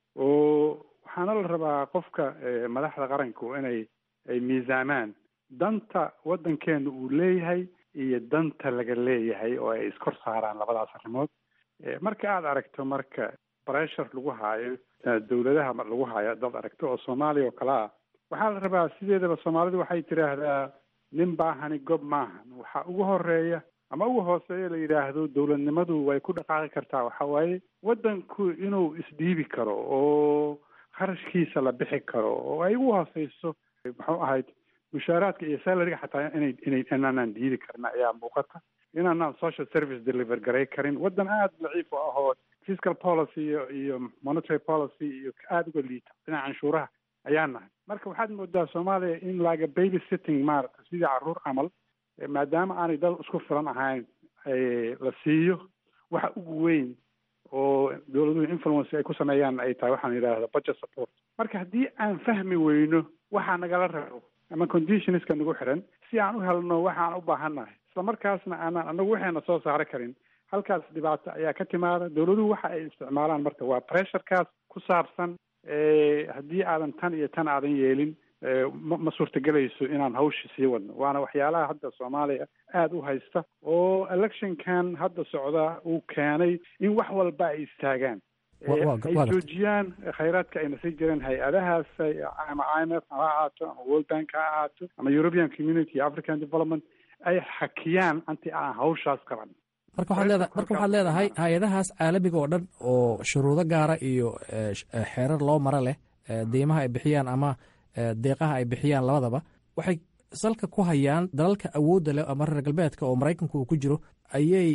oo waxaana la rabaa qofka madaxda qaranku inay ay miisaamaan danta waddankeena uu leeyahay iyo danta laga leeyahay oo ay iskor saaraan labadaas arrimood marka aada aragto marka bressure lagu haayo dawladaha lagu haayo dad aragto oo soomaaliya oo kale ah waxaa la rabaa sideedaba soomaalidu waxay tidhaahdaa nin baahani gob maahan waxaa ugu horeeya ama ugu hooseeya la yidhaahdo dowladnimadu way ku dhaqaaqi kartaa waxa waaye waddanku inuu isdhiibi karo oo kharashkiisa la bixi karo oo ay ugu hooseyso muxuu ahayd mushaaraadka iyo salariga xataa inay inay inaanaan diidi karin ayaa muuqata inaanaan social service deliver garay karin waddan aada daciif u ahoo fiscal policy iyo iyo monetary policy iyo aada uga liita dhinaca canshuuraha ayaa nahay marka waxaad moodaa soomaaliya in laga baby sitting maarata sidii carruur camal maadaama aanay dad isku filan ahayn la siiyo waxa ugu weyn oo dowladuhu influence ay ku sameeyaan ay tahay waxaan yidhaahda budget support marka haddii aan fahmi weyno waxaa nagala rabo ama conditionska nagu xiran si aan u helno waxaan u baahannahay isla markaasna aanaan anagu waxayna soo saari karin halkaas dhibaato ayaa ka timaada dowladuhu waxa ay isticmaalaan marka waa pressurekaas ku saabsan haddii aadan tan iyo tan aadan yeelin ma ma suurtagelayso inaan hawshi sii wadno waana waxyaalaha hadda soomaaliya aada u haysta oo electionkan hadda socda uu keenay in wax walba ay istaagaan ay joojiyaan khayraadka ayna sii jireen hay-adahaas ama i m f ha ahaato ama world bank ha ahaato ama european community african development ay xakiyaan anti aan hawshaas qaban marka waxaad leedahay marka waxaad leedahay hay-adahaas caalamiga oo dhan oo shuruudo gaara iyo xeerar loo maro leh deymaha ay bixiyaan ama deeqaha ay bixiyaan labadaba waxay salka ku hayaan dalalka awoodda leh ama reer galbeedka oo maraykanku uu ku jiro ayay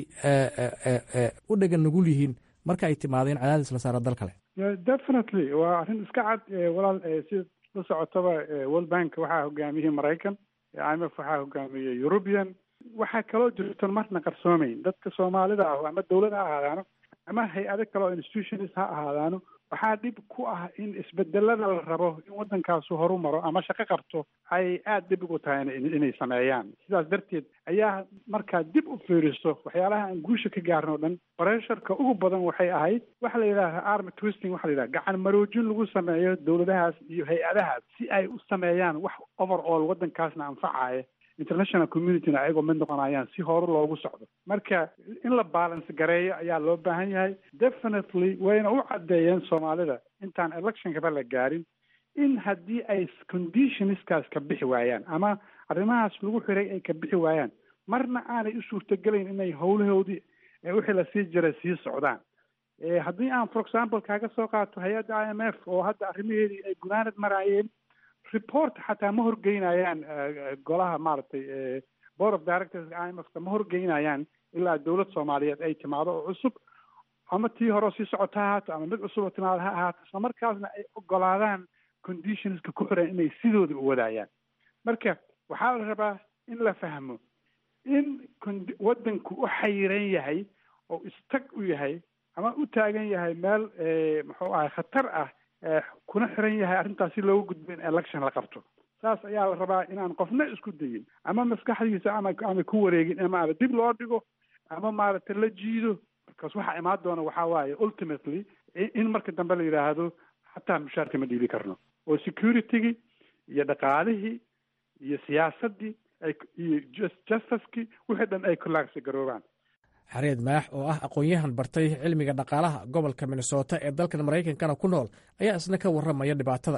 u dhegan nugul yihiin marka ay timaadeen cadaadis la saara dal kale definitely waa arrin iska cad walaal si la socotaba world bank waxaa hogaamiyey maraykan i m f waxaa hogaamiyey european waxaa kaloo jirton marna qarsoomeyn dadka soomaalida ah ama dawlad ha ahaadaano ama hay-ado kale oo institutions ha ahaadaano waxaa dhib ku ah in isbedelada la rabo in waddankaasu horu maro ama shaqo qabto ay aada dhib ugu tahay inay sameeyaan sidaas darteed ayaa markaa dib u fiiriso waxyaalaha aan guusha ka gaarin oo dhan bresharka ugu badan waxay ahayd waxa la yidhaha army twisting waxa la yidhaha gacan maroojin lagu sameeyo dowladahaas iyo hay-adahaas si ay u sameeyaan wax over all waddankaasna anfacaya international communityna ayagoo mid noqonayaan si hore loogu socdo marka in la balance gareeyo ayaa loo baahan yahay definitely wayna u caddeeyeen soomaalida intaan electionkaba la gaarin in haddii ay conditionskaas ka bixi waayaan ama arrimahaas lagu xiray ay ka bixi waayaan marna aanay u suurtagelayn inay howlahoodii wixii la sii jiray sii socdaan haddii aan for example kaaga soo qaato hay-adda i m f oo hadda arrimaheedii ay gunaanad maraayeen report xataa ma horgeynayaan golaha maaragtay board of directors i m f ka ma horgeynayaan ilaa dowlad soomaaliyeed ay timaado oo cusub ama tii hore sii socota ha ahaato ama mid cusub oo timaado ha ahaato isla markaasna ay ogolaadaan conditionska ku xiran inay sidooda u wadaayaan marka waxaa la rabaa in la fahmo in waddanku u xayiran yahay oo istag u yahay ama u taagan yahay meel muxuu ahay khatar ah kuna xiran yahay arrintaas si looga gudbo in election la qabto saas ayaa la rabaa inaan qofna isku dayin ama maskaxdiisa ama ama ku wareegin ama ama dib loo dhigo ama maaragtay la jiido markaas waxaa imaan doona waxaa waaye ultimately in marka dambe la yidhaahdo xataa mushaarka ma dhiibi karno oo security-gii iyo dhaqaalihii iyo siyaasaddii iyo justicekii wixii dhan ay kulaagsi garoobaan xareed maax oo ah aqoon-yahan bartay cilmiga dhaqaalaha gobolka minnesota ee dalkan maraykankana ku nool ayaa isna ka warramaya dhibaatada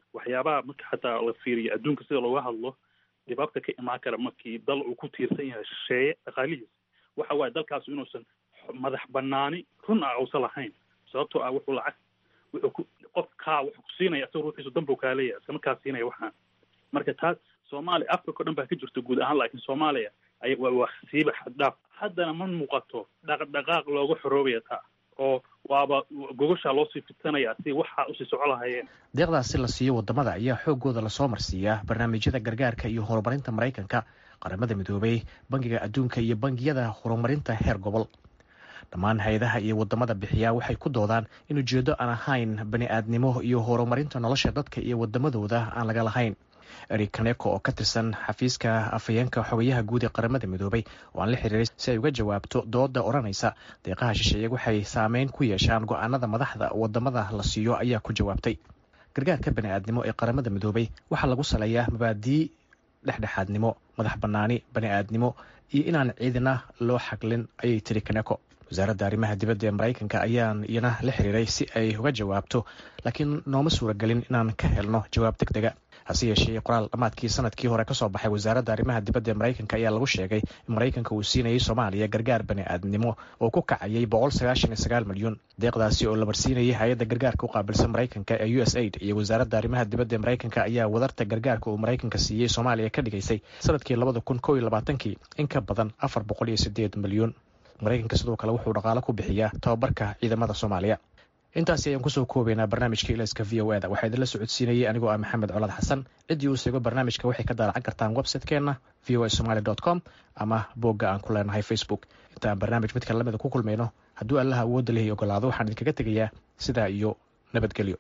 waxyaabaha marka xataa la fiiriyo adduunka sida looga hadlo dhibaabta ka imaan kara markii dal uu ku tiirsan yahay shisheeye dhaqaalihiis waxa waaye dalkaas inuusan madax banaani run ah uusan lahayn sababtoo ah wuxuu lacag wuxuu ku qof kaa wuxuu ku siinaya isagoo ruuxiisu danbuu kaa leeyahay iskama kaa siinaya waxaan marka taas soomaaliya africa o dhan baa ka jirta guud ahaan laakiin soomaaliya ay waa waa siiba xaddhaaf haddana ma muuqato dhaqdhaqaaq looga xoroobaya taa oo waaba gogoshaa loosii fitanaya si waxaa usii soco lahayeen deeqdaasi la siiyo wadamada ayaa xoogooda lasoo marsiiyaa barnaamijyada gargaarka iyo horumarinta maraykanka qaramada midoobay bangiga adduunka iyo bangiyada horumarinta heer gobol dhammaan hay-adaha iyo wadamada bixiya waxay ku doodaan in ujeedo aan ahayn bani aadnimo iyo horumarinta nolosha dadka iyo wadamadooda aan laga lahayn eric kaneko oo ka tirsan xafiiska afhayeenka xogayaha guud ee qaramada midoobay oo aan la xiriiray si ay uga jawaabto dooda odhanaysa deeqaha shisheeye waxay saameyn ku yeeshaan go-aanada madaxda wadamada la siiyo ayaa ku jawaabtay gargaarka bani aadnimo ee qaramada midoobay waxaa lagu saleeyaa mabaadii dhexdhexaadnimo madax banaani bani aadnimo iyo inaan ciidina loo xaglin ayay tiri kaneko wasaaradda arrimaha dibadda ee maraykanka ayaan iyana la xiriiray si ay uga jawaabto laakiin nooma suuragelin inaan ka helno jawaab deg dega hase yeeshee qoraal dhammaadkii sanadkii hore kasoo baxay wasaaradda arrimaha dibadda ee maraykanka ayaa lagu sheegay in maraykanka uu siinayay soomaaliya gargaar bani aadnimo oo ku kacayay boqol sagaashan iyo sagaal milyan deeqdaasi oo la marsiinayay hay-adda gargaarka u qaabilsan maraykanka ee u s aid iyo wasaaradda arrimaha dibadda ee maraykanka ayaa wadarta gargaarka uu maraykanka siiyey soomaaliya ka dhigaysay sanadkii labada kun kow iyo labaatankii in ka badan afar boqol iyo sideed milyan maraykanka sidoo kale wuxuu dhaqaalo ku bixiyaa tababarka ciidamada soomaaliya intaasi ayaan kusoo koobaynaa barnaamijka ilayska v o eda waxaa idinla socodsiinayay anigoo ah maxamed colaad xasan ciddii uu seego barnaamijka waxay ka daalacan kartaan website-keenna v o a somaly dot com ama boogga aan ku leenahay facebook inta aan barnaamij midka lamida ku kulmayno hadduu allaha awoodda lehi ogolaado waxaan idinkaga tegayaa sidaa iyo nabadgelyo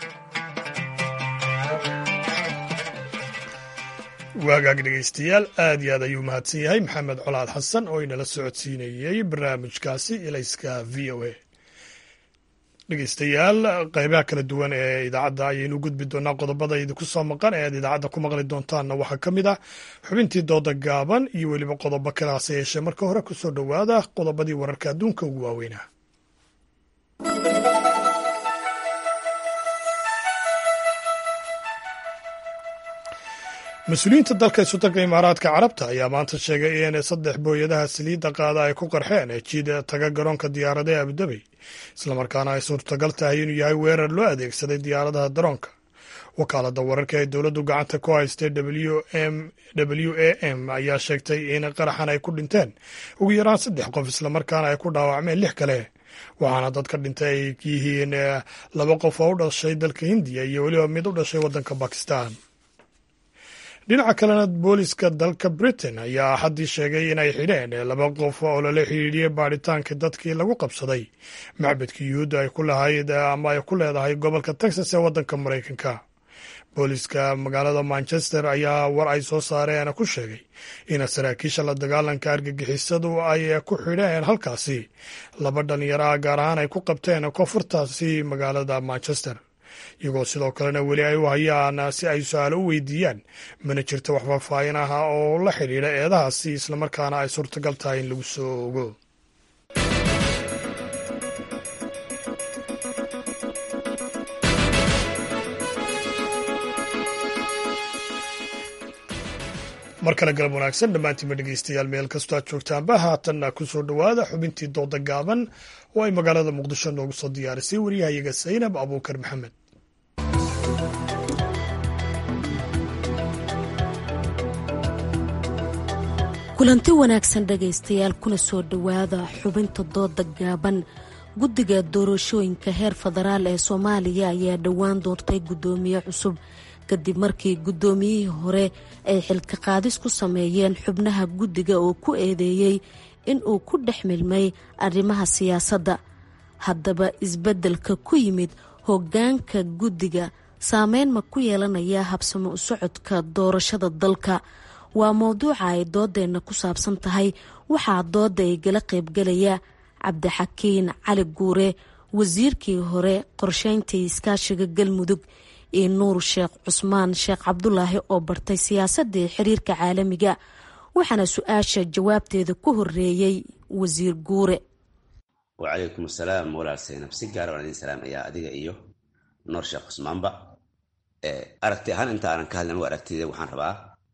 waagaag dhegaystayaal aad iyo aad ayuu mahadsan yahay maxamed colaad xasan oo inala socodsiinayey barnaamijkaasi ilayska v o a dhegeystayaal qeybaha kala duwan ee idaacadda ayaynu gudbi doonaa qodobada idinku soo maqan ee aad idaacadda ku maqli doontaanna waxaa ka mid ah xubintii dooda gaaban iyo weliba qodobo kale hase yeeshee marka hore kusoo dhowaada qodobadii wararka adduunka ugu waaweynaa mas-uuliyiinta dalka isutanka imaaraadka carabta ayaa maanta sheegay in saddex booyadaha saliidda qaada ay ku qarxeen jiid taga garoonka diyaaradaha abudabey islamarkaana ay suurtagal tahay inuu yahay weerar loo adeegsaday diyaaradaha daroonka wakaalada wararka ee dowladdu gacanta ku haystay w a m ayaa sheegtay in qaraxan ay ku dhinteen ugu yaraan saddex qof islamarkaana ay ku dhaawacmeen lix kale waxaana dadka dhintay ay yihiin laba qof oo u dhashay dalka hindiya iyo weliba mid u dhashay waddanka bakistan dhinaca kalena booliska dalka britain ayaa axaddii sheegay inay xidheen laba qof oo lala xidhiidhiyey baadhitaanka dadkii lagu qabsaday macbadka yuhuudda ay ku lahayd ama ay ku leedahay gobolka texas ee waddanka maraykanka booliska magaalada manchester ayaa war ay soo saareen ku sheegay in saraakiisha la dagaalanka argagixisadu ay ku xidheen halkaasi laba dhalinyaro ah gaar ahaan ay ku qabteen koonfurtaasi magaalada manchester iyagoo sidoo kalena weli ay u hayaan si ay su-aalo u weydiiyaan mana jirto wax faahfaahin ah oo la xidhiidha eedahaasi islamarkaana ay suurtagal tahay in lagu soo ogo mar kale galab wanaagsan dhammaantiinba dhegeystayaal meel kastoo aad joogtaanba haatanna ku soo dhowaada xubintii dooda gaaban oo ay magaalada muqdisho noogu soo diyaarisay waryahayaga saynab abuukar maxamed kulanti wanaagsan dhegaystayaal kuna soo dhowaada xubinta dooda gaaban guddiga doorashooyinka heer federaal ee soomaaliya ayaa dhowaan doortay guddoomiye cusub kadib markii guddoomiyihii hore ay xilka qaadis ku sameeyeen xubnaha guddiga oo ku eedeeyey in uu ku dhex milmay arrimaha siyaasadda haddaba isbeddelka ku yimid hoggaanka guddiga saameyn ma ku yeelanaya habsamo u socodka doorashada dalka waa mowduuca ay doodeenna ku saabsan tahay waxaa dooda ay gala qaybgalaya cabdixakiin cali guure wasiirkii hore qorsheyntii iskaashiga galmudug iyo nuur sheekh cusmaan sheekh cabdulaahi oo bartay siyaasadii xiriirka caalamiga waxaana su-aasha jawaabteeda ku horeeyey wasiir guure wacalaykum asalaam walaal saynab si gaara waan idin salaamayaa adiga iyo nuur sheekh cusmaanba aragti ahaan inta aanan ka hadlin aragtida waxaan rabaa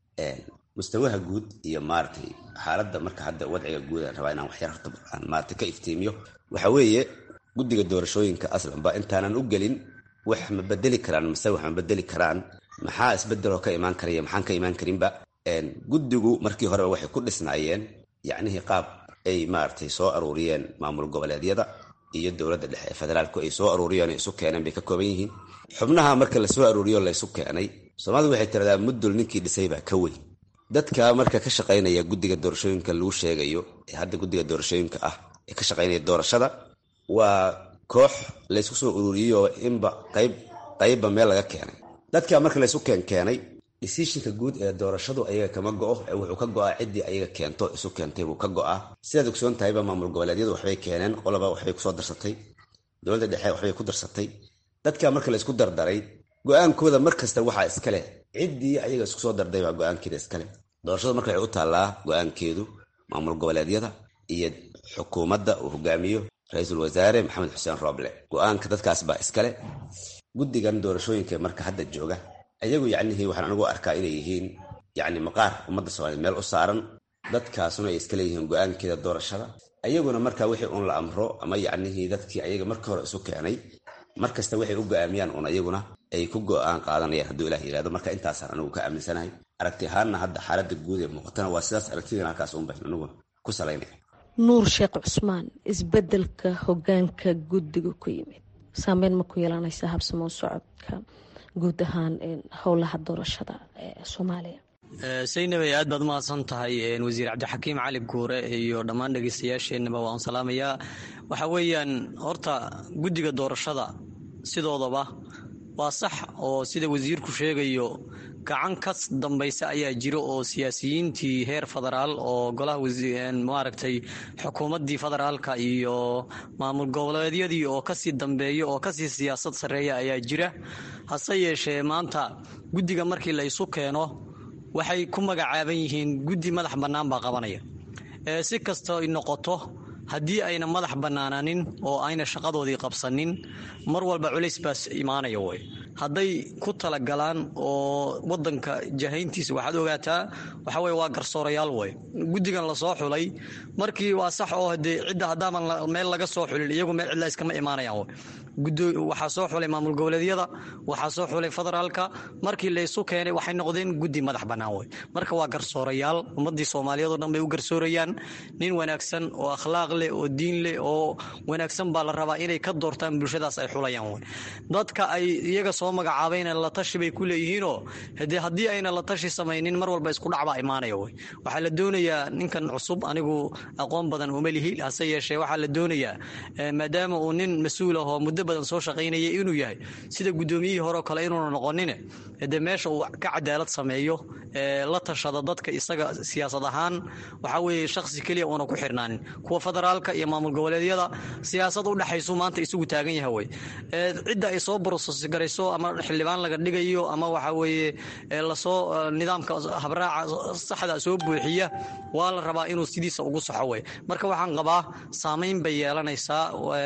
mustawaha guud iyo maaragtay xaaladda marka hadda wadciga guud aan rabaa inaan waxyar horta aan maaragtay ka iftiimiyo waxa weeye guddiga doorashooyinka aslanba intaanan u gelin wax ma bedeli karaan mise wax ma bedeli karaan maxaa isbedeloo ka imaan karaya maxaan ka imaan karinba guddigu markii horeba waxay ku dhisnaayeen yacnihii qaab ay maaragtay soo aruuriyeen maamul goboleedyada iyo dowladda dhexe ee federaalku ay soo aruuriyeen isu keeneen bay ka kooban yihiin xubnaha marka lasoo aruuriyo laysu keenay soomaalidu waxay tiradaa muddul ninkii dhisay baa ka weyn dadka marka ka shaqaynaya guddiga doorashooyinka lagu sheegayo ee hadda guddiga doorashooyinka ah ee ka shaqaynaya doorashada waa koox laysku soo ururiyeyoo inba qayb qaybba meel laga keenay dadka marka laysu keenkeenay decisionka guud ee doorashadu ayaga kama go'o ee wuxuu ka go'aa ciddii ayaga keento isu keentay buu ka go'aa sidaad ogsoon tahayba maamul goboleedyadu waxbay keeneen qoloba waxbay kusoo darsatay dowladda dhexe waxbay ku darsatay dadka marka laysku dardaray go'aankooda mar kasta waxaa iska leh ciddii ayaga isku soo darday baa go'aankeeda iska leh doorashadu marka waxay u taallaa go'aankeedu maamul goboleedyada iyo xukuumadda uu hogaamiyo ra-iisul wasaare maxamed xuseen rooble go'aanka dadkaas baa iskale guddigan doorashooyinka marka hadda jooga ayagu yacnihii waxaan anigu arkaa inay yihiin yacni maqaar ummadda soomaaliyed meel u saaran dadkaasuna ay iska leeyihiin go'aankeeda doorashada ayaguna marka wixii uun la amro ama yacnihii dadkii ayaga marka hore isu keenay mar kasta waxay u go'aamiyaan uun ayaguna ay ku go'aan qaadanayaan hadduu ilah yidhahdo marka intaasaan anigu ka aaminsanahay aragti ahaanna hadda xaaladda guud ee muuqatana waa sidaas aragtidan halkaas uun bayn anigu ku salaynaya nuur sheekh cusmaan isbedelka hogaanka guddiga ku yimid saameyn ma ku yeelanaysa habsamo socodka guud ahaan howlaha doorashada ee soomaaliya saynabay aad baad umahadsan tahay wasiir cabdixakiim cali guure iyo dhammaan dhegeystayaasheenaba waan salaamayaa waxa weeyaan horta guddiga doorashada sidoodaba waa sax oo sida wasiirku sheegayo gacan ka dambaysa ayaa jiro oo siyaasiyiintii heer federaal oo golaha maaragtay xukuumaddii federaalka iyo maamul goboleedyadii oo kasii dambeeya oo kasii siyaasad sarreeya ayaa jira hase yeeshee maanta guddiga markii la isu keeno waxay ku magacaaban yihiin guddi madax bannaan baa qabanaya si kastoo noqoto haddii ayna madax bannaananin oo ayna shaqadoodii qabsanin mar walba culays baas imaanaya way hadday ku talagalaan oo wadanka jahayntiisa waxaad ogaataa waxa weye waa garsoorayaal way guddigan lasoo xulay markii waa sax oo hadee cidda haddaaban meel laga soo xulin iyagu meel cidla iskama imaanayaan way waxaa soo xulay maamul goboleedyada waxaa soo xulay federaalka markii laysu keenay waxay noqdeen guddi madax bannaan wey marka waa garsoorayaal ummadii soomaaliyeed oo dhan bay u garsoorayaan nin wanaagsan oo akhlaaq leh oo diin leh oo wanaagsan baa la rabaa inay ka doortaan bulshadaas ay xulayaan wey dadka ay iyaga soo magacaabayna la tashi bay ku leeyihiinoo hade haddii ayna la tashi samaynin mar walba isku dhacbaa imaanaya wey waxaa la doonayaa ninkan cusub anigu aqoon badan uma lihi hase yeeshee waxaa la doonayaa maadaama uu nin mas-uul ah oo muddo badan soo shaqaynaya inuu yahay sida guddoomiyihii horeo kale inuuna noqonine dee meesha uu ka cadaalad sameeyo la tashada dadka isaga siyaasad ahaan waxaa weeye shakhsi keliya uuna ku xirnaanin kuwa federaalka iyo maamul goboleedyada siyaasad u dhexaysu maanta isugu taagan yaha wey cidda ay soo borosgarayso ama xildhibaan laga dhigayo ama waxa weeye lasoo nidaamka habraaca saxda soo buuxiya waa la rabaa inuu sidiisa ugu soxo wey marka waxaan qabaa saamayn bay yeelanaysaa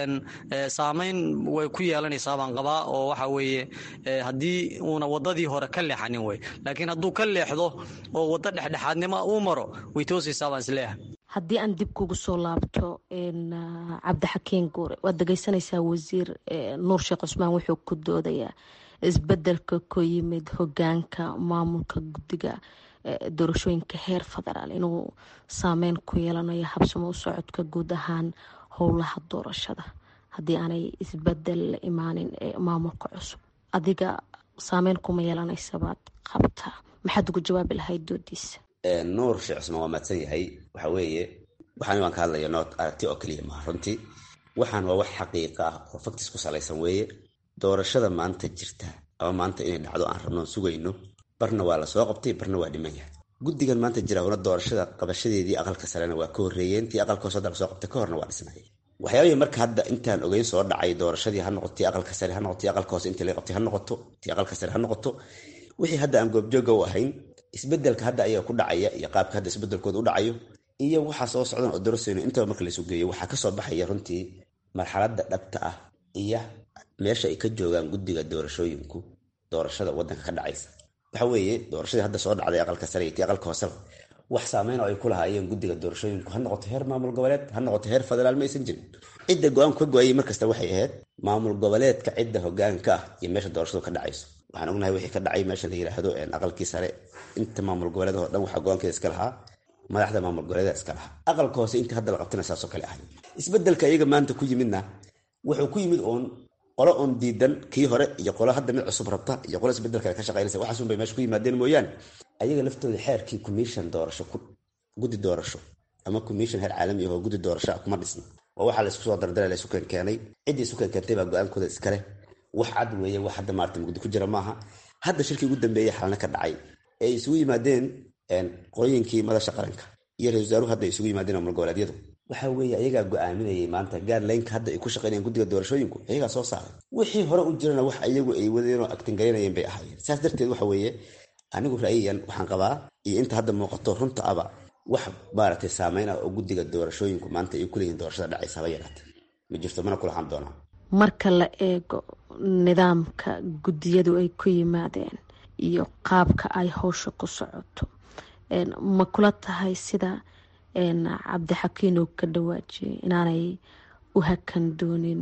saamayn way ku yeelanaysaa baan qabaa oo waxa weeye haddii uuna wadadii hore ka leexanin wey laakiin hadduu ka leexdo oo waddo dhexdhexaadnimo uu maro way toosaysaa baan isleeyahay haddii aan dib kugu soo laabto cabdixakiin guure waad dhegeysanaysaa wasiir nuur sheekh cusmaan wuxuu ku doodayaa isbedelka ku yimid hogaanka maamulka guddiga doorashooyinka heer federaal inuu saameyn ku yeelanayo habsamo u socodka guud ahaan howlaha doorashada haddii aanay isbedel la imaanin maamulka cusub adiga saameyn kuma yeelanaysabaad qabtaa maxaad ugu jawaabi lahayd doodiisa nuur sheekh cusmaan waa mahadsan yahay waxa weeye waxaan waan ka hadlaya nood aragti oo keliya maha runtii waxaan waa wax xaqiiqa ah oo faktis ku salaysan weeye doorashada maanta jirta ama maanta inay dhacdo aan rabno sugayno barna waa la soo qabtay barna waa dhiman yahay guddigan maanta jira una doorashada qabashadeedii aqalka sarena waa ka horreeyeen tii aqalka hoose hadda la soo qabtay ka horna waa dhisnayeen waxyaabihii marka hadda intaan ogeyn soo dhacay doorashadii ha noqoto tii aqalka sare ha noqoto tii aqalka hoose intii laga qabtay ha noqoto tii aqalka sare ha noqoto wixii hadda aan goobjooga u ahayn isbedelka hadda ayaga ku dhacaya iyo qaabka hadda isbedelkooda u dhacayo iyo waxaa soo socdan oo dorasayno intaba marka laysu geeyo waxaa kasoo baxaya runtii marxaladda dhabta ah iyo meesha ay ka joogaan guddiga doorashooyinku doorashada wadanka ka dhacaysa waxa weeye doorashadii hadda soo dhacday aqalka sare iyo tii aqalka hooseba wax saameyn oo ay ku lahaayeen guddiga doorashooyinku ha noqoto heer maamul goboleed ha noqoto heer federaal ma aysan jirin cidda go-aanku ka go-ayay markasta waxay ahayd maamul goboleedka cidda hogaanka ah iyo meesha doorashadu ka dhacayso waxaan ognahay wixii ka dhacay meesha la yidhaahdo aqalkii sare inta maamul goboleed oo dhan waxaa go-aankeeda iska lahaa madaxda maamul goboleeda iska lahaa aqalka hoose intii hadda la qabtana saasoo kale ahay isbedelka iyaga maanta ku yimidna wuxuu ku yimid uun qolo oon diidan kii hore iyo qolo hadda mid cusub rabta iyo qolo isbedelka ka shaqaynaysa waxaasun bay meesha ku yimaadeen mooyaane ayaga laftooda xeerkii commission doorasho guddi doorasho ama commission heer caalami ah oo guddi doorasho ah kuma dhisna waa waxaa la isku soo dardara la isu keenkeenay ciddii isu keenkeentay baa go-aankooda iskale wax cad weeye wax hadda maarata mugdi ku jira maaha hadda shirkii ugu dambeeyey xalna ka dhacay ee ay isugu yimaadeen qolooyinkii madasha qaranka iyo ra-isul wasaaruhu hadda ay isugu yimaadeen maamul goboleedyadu waxa weeye ayagaa go-aaminayay maanta gaarlaynka hadda ay ku shaqeynayeen guddiga doorashooyinku ayagaa soo saaray wixii hore u jirana wax iyagu ay wadeen oo agtingalinayeen bay ahaayeen saas darteed waxa weeye anigu ra'yiyan waxaan qabaa iyo inta hadda muuqato runta aba wax maaragtay saameyn ah oo guddiga doorashooyinku maanta ay kuleeyihin doorashada dhacaysa haba yaraate ma jirto mana kulahaan doonaa marka la eego nidaamka guddiyadu ay ku yimaadeen iyo qaabka ay howsha ku socoto ma kula tahay sida cabdixakiin uu ka dhawaajiyay inaanay u hakan doonin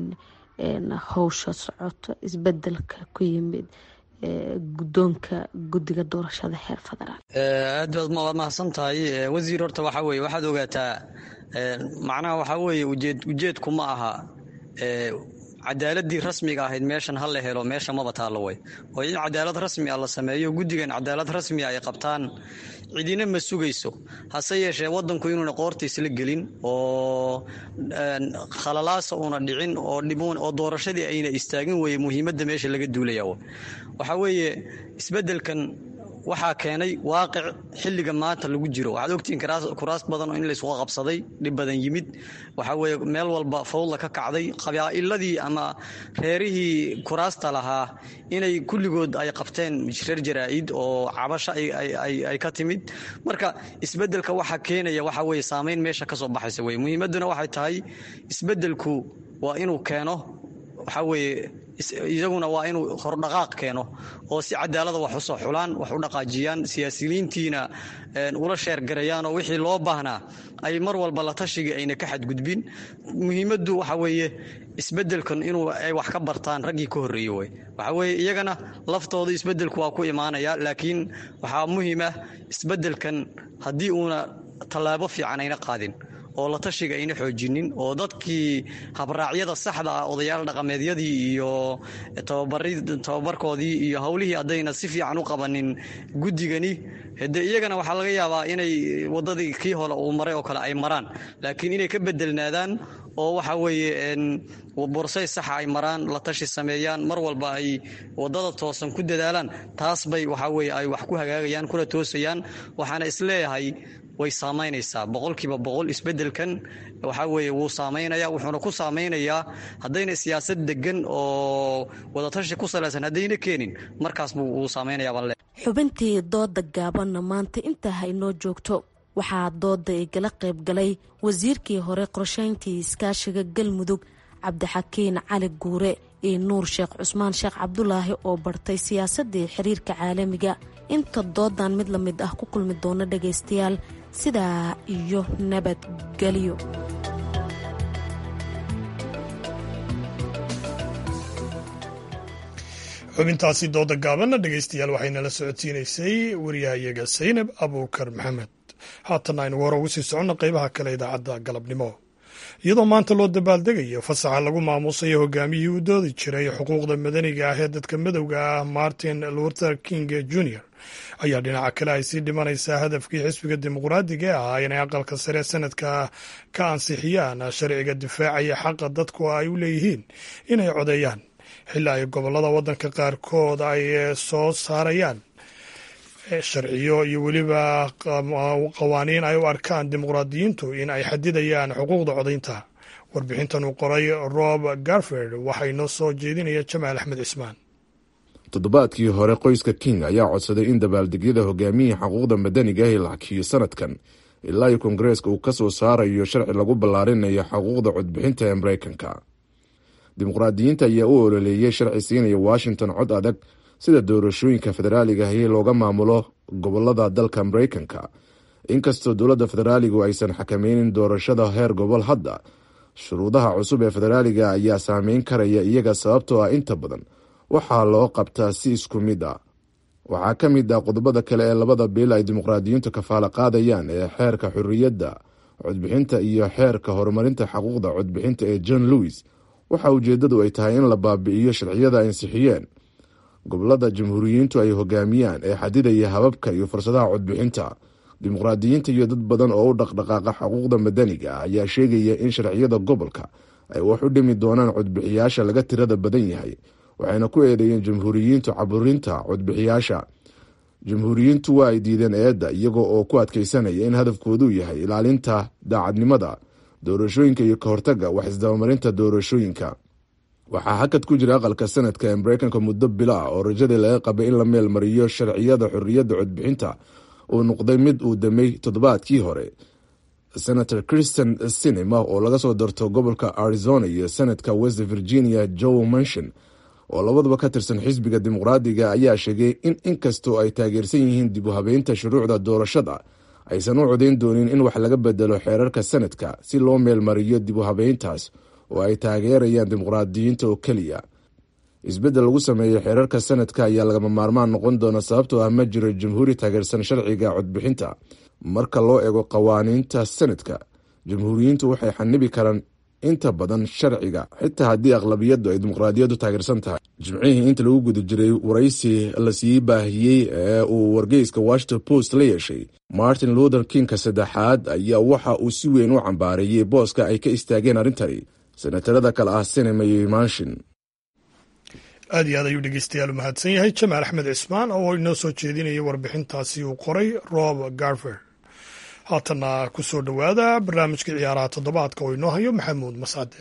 howsha socoto isbedelka ku yimid guddoonka guddiga doorashada heer federaal aad baad waad mahadsan tahay wasiir horta waxaa weye waxaad ogaataa macnaha waxaa weeye ujeed ujeedku ma aha cadaaladii rasmiga ahayd meeshan ha la helo meesha maba taallo way oo in cadaalad rasmi ah la sameeyo guddigan cadaalad rasmi ay qabtaan cidina ma sugayso hase yeeshee wadanku inuuna qoorta isla gelin oo khalalaasa uuna dhicin oo doorashadii ayna istaagin weye muhiimadda meesha laga duulaya waxaa weeye isbedelkan waxaa keenay waaqic xilliga maanta lagu jiro waxaad ogtihiin kuraas badan oo in laysku qabsaday dhib badan yimid waxaa weye meel walba fawdla ka kacday qabaa'iladii ama reerihii kuraasta lahaa inay kulligood ay qabteen reer jaraa'id oo cabasho ay ka timid marka isbedelka waxaa keenaya waxaa weye saameyn meesha kasoo baxaysa weye muhiimadduna waxay tahay isbedelku waa inuu keeno waxaa weeye isaguna waa inuu hordhaqaaq keeno oo si cadaalada wax usoo xulaan wax u dhaqaajiyaan siyaasiyiintiina ula sheergarayaan oo wixii loo baahnaa ay mar walba la tashigii ayna ka xadgudbin muhiimaddu waxa weeye isbedelkan inuu ay wax ka bartaan raggii ka horreeye wey waxa weeye iyagana laftooda isbedelku waa ku imaanaya laakiin waxaa muhiim ah isbedelkan haddii uuna tallaabo fiican ayna qaadin oo la tashiga ayna xoojinin oo dadkii habraacyada saxda ah odayaal dhaqameedyadii iyo tababarkoodii iyo howlihii haddayna si fiican u qabanin guddigani de iyagana waxaa laga yaabaa inay wadadii kii hore uu maray oo kale ay maraan laakiin inay ka bedelnaadaan oo waxa weeye borsay saxa ay maraan la tashi sameeyaan mar walba ay wadada toosan ku dadaalaan taas bay waxa weye ay wax ku hagaagayaan kuna toosayaan waxaana isleeyahay way saamaynaysaa boqolkiiba boqol isbedelkan waxaa weeye wuu saamaynaya wuxuuna ku saameynayaa haddayna siyaasad degan oo wadatashi ku salaysan haddayna keenin markaas buu wuu saameynayaabale xubintii dooda gaabanna maanta intaa haynoo joogto waxaa dooda igala qayb galay wasiirkii hore qorsheyntii iskaashiga galmudug cabdixakiin cali guure iyo nuur sheekh cusmaan sheekh cabdulaahi oo bartay siyaasadii xiriirka caalamiga inta doodan mid la mid ah ku kulmi doona dhagaystayaal sidaa iyo nabadgelyo xubintaasi dooda gaabanna dhegaystayaal waxaynala socodsiinaysay wariyahayaga saynab abuukar maxamed haatan aynu hore ugu sii soconno qeybaha kale idaacadda galabnimo iyadoo maanta loo dabaaldegayo fasaxa lagu maamuusayo hogaamiyihii u doodi jiray xuquuqda madaniga ah ee dadka madowga ah martin luther king jr ayaa dhinaca kale ay sii dhimanaysaa hadafkii xisbiga dimuqraadiga ee ahaa inay aqalka sare sanadka ka ansixiyaan sharciga difaacaya xaqa dadku ay u leeyihiin inay codeeyaan xilli ay gobolada waddanka qaarkood ay soo saarayaan sharciyo iyo weliba qawaaniin ay u arkaan dimuqraadiyiintu in ay xadidayaan xuquuqda codaynta warbixintan uu qoray rob garford waxaa inoo soo jeedinaya jamaal axmed cismaan toddobaadkii hore qoyska king ayaa codsaday in dabaaldegyada hogaamiyii xuquuqda madaniga ah la hakiyo sanadkan ilaa iyo kongareeska uu ka soo saarayo sharci lagu ballaarinayo xuquuqda codbixinta ee mareykanka dimuqraadiyiinta ayaa u ololeeyey sharci siinaya washington cod adag sida doorashooyinka federaaliga ahi looga maamulo gobolada dalka mareykanka inkastoo dowladda federaaligu aysan xakameynin doorashada heer gobol hadda shuruudaha cusub ee federaaliga ayaa saameyn karaya iyaga sababtoo ah inta badan waxaa loo qabtaa si isku mid ah waxaa ka mid ah qodobada kale ee labada bil ay dimuqraadiyiintu kafaalo qaadayaan ee xeerka xorriyadda codbixinta iyo xeerka horumarinta xuquuqda codbixinta ee john lewis waxa ujeedadu ay tahay in la baabi'iyo sharciyada ansixiyeen gobolada jamhuuriyiintu ay hogaamiyaan ee xadidaya hababka iyo fursadaha codbixinta dimuqraadiyiinta iyo dad badan oo u dhaqdhaqaaqa xuquuqda madaniga ah ayaa sheegaya in sharciyada gobolka ay wax u dhimi doonaan codbixiyaasha laga tirada badan yahay waxayna ku eedeeyeen jamhuuriyiintu caburinta codbixiyaasha jamhuuriyiintu waa ay diideen eedda iyagoo oo ku adkeysanaya in hadafkoodu yahay ilaalinta daacadnimada doorashooyinka iyo ka hortaga wax isdabamarinta doorashooyinka waxaa hakad ku jira aqalka sanadka ee mareykanka muddo bilo ah oo rajadii laga qabay in la meel mariyo sharciyada xorriyadda codbixinta uu noqday mid uu damay toddobaadkii hore senator christian sinema oo laga soo darto gobolka arizona iyo senadka west virginia joe manshon oo labaduba ka tirsan xisbiga dimuqraadiga ayaa sheegay in inkastoo ay taageersan yihiin dib u habeynta shuruucda doorashada aysan u codayn doonin in wax laga bedelo xeerarka sanadka si loo meel mariyo dib u habeyntaas oo ay taageerayaan dimuqraadiyiinta oo keliya isbeddel lagu sameeyo xeerarka sanadka ayaa lagama maarmaan noqon doona sababtoo ah ma jiro jamhuuri taageersan sharciga codbixinta marka loo eego qawaaniinta sanadka jamhuuriyiintu waxay xanibi karaan inta badan sharciga xitaa haddii aqlabiyadu ay dimuqraadiyaddu taageersan tahay jimcihii inta lagu guda jiray waraysi lasii baahiyey ee uu wargeyska washington post la yeeshay martin luther kingka saddexaad ayaa waxa uu si weyn u cambaareeyey booska ay ka istaageen arrintani senatarada kale ah sinema iyo manshin aad iyo aad ayuu dhegeystayaal u mahadsan yahay jamaal axmed cismaan oo inoo soo jeedinaya warbixintaasi uu qoray rob garver haatana ku soo dhowaada barnaamijka ciyaaraha toddobaadka oo inoo hayo maxamuud mascade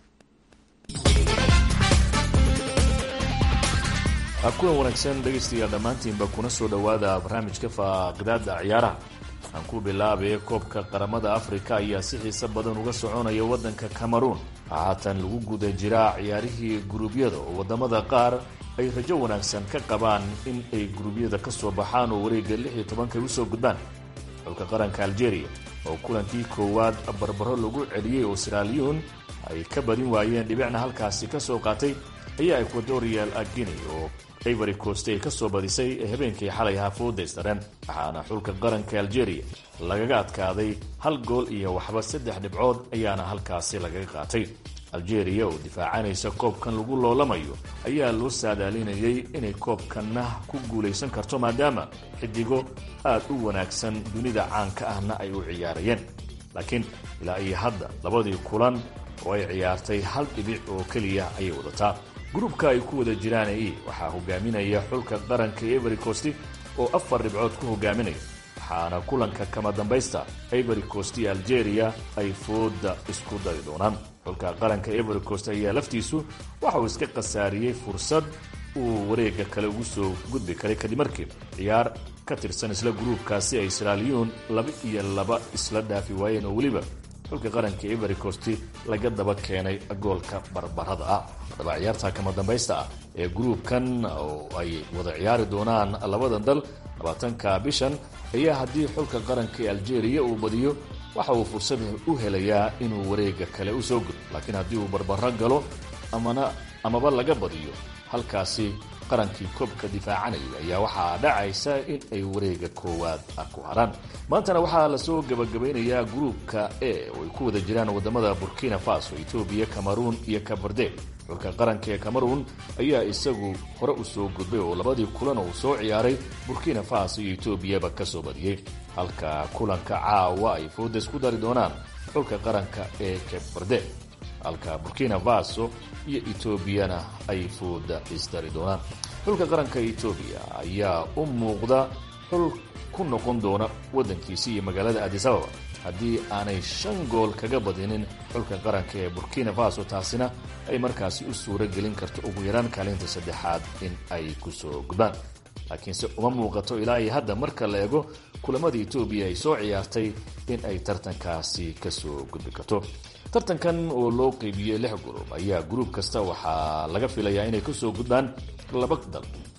kulan wanaagsan dhegaystayaal dhammaantiinba kuna soo dhowaada barnaamijka faaqidaada ciyaaraha aan ku bilaabay koobka qaramada afrika ayaa si xiise badan uga soconaya waddanka cameroon haatan lagu guda jiraa ciyaarihii guruubyada oo waddamada qaar ay rajo wanaagsan ka qabaan in ay guruubyada ka soo baxaan oo wareegga lix iyo tobanka usoo gudbaan xulka qaranka algeria oo kulankii koowaad barbaro lagu celiyey oo siraaliyun ay ka badin waayeen dhibicna halkaasi ka soo qaatay ayaa equatorial guinea oo ivory coast ay ka soo badisay ee habeenkii xalay ahaa foodaystareen waxaana xulka qaranka algeria lagaga adkaaday hal gool iyo waxba saddex dhibcood ayaana halkaasi lagaga qaatay algeria oo difaacanaysa koobkan lagu loolamayo ayaa loo saadaalinayay inay koobkanna ku guulaysan karto maadaama xidigo aad u wanaagsan dunida caanka ahna ay u ciyaarayeen laakiin ilaa iyo hadda labadii kulan oo ay ciyaartay hal dhibic oo keliya ayay wadataa gruubka ay ku wada jiraan e waxaa hogaaminaya xulka qaranka ivory coast oo afar dhibcood ku hogaaminaya waxaana kulanka kama dambaysta ivory coast iyo algeria ay fooda isku dari doonaan xulka qaranka ivory coast ayaa laftiisu waxa uu iska khasaariyey fursad uu wareega kale ugu soo gudbi karay kadib markii ciyaar ka tirsan isla gruubkaasi ay siraaliyun laba iyo laba isla dhaafi waayeen oo weliba xulka qaranka ivory coast laga daba keenay goolka barbarada ah haddaba ciyaarta kama dambaysta ah ee gruubkan oo ay wada ciyaari doonaan labadan dal labaatanka bishan ayaa haddii xulka qaranka ee algeria uu badiyo waxa uu fursad u helayaa inuu wareega kale u soo gudbo laakiin haddii uu barbaro galo amana amaba laga badiyo halkaasi qarankii koobka difaacanaya ayaa waxaa dhacaysa in ay wareega koowaad ku haraan maantana waxaa lasoo gabagabaynayaa gruubka e oo ay ku wada jiraan wadamada burkina faso etoobiya cameroon iyo kaberde xulka qaranka ee cameroon ayaa isagu hore u soo gudbay oo labadii kulan uu soo ciyaaray burkina faso iyo etoobiyaba ka soo badiyey halka kulanka caawa ay fooda isku dari doonaan xulka qaranka ee kaberde halka burkina faso iyo etoobiyana ay fooda isdari doonaan xulka qaranka etoobiya ayaa u muuqda xul ku noqon doona waddankiisi iyo magaalada adisababa haddii aanay shan gool kaga badinin xulka qaranka ee burkina faso taasina ay markaasi u suuro gelin karto ugu yaraan kaalinta saddexaad in ay kusoo gudbaan laakiinse uma muuqato ilaa iyo hadda marka la eego kulamada etoobiya ay soo ciyaartay in ay tartankaasi kasoo gudbi karto tartankan oo loo qeybiyey lix gurub ayaa gruub kasta waxaa laga filayaa inay kasoo gudbaan laba dal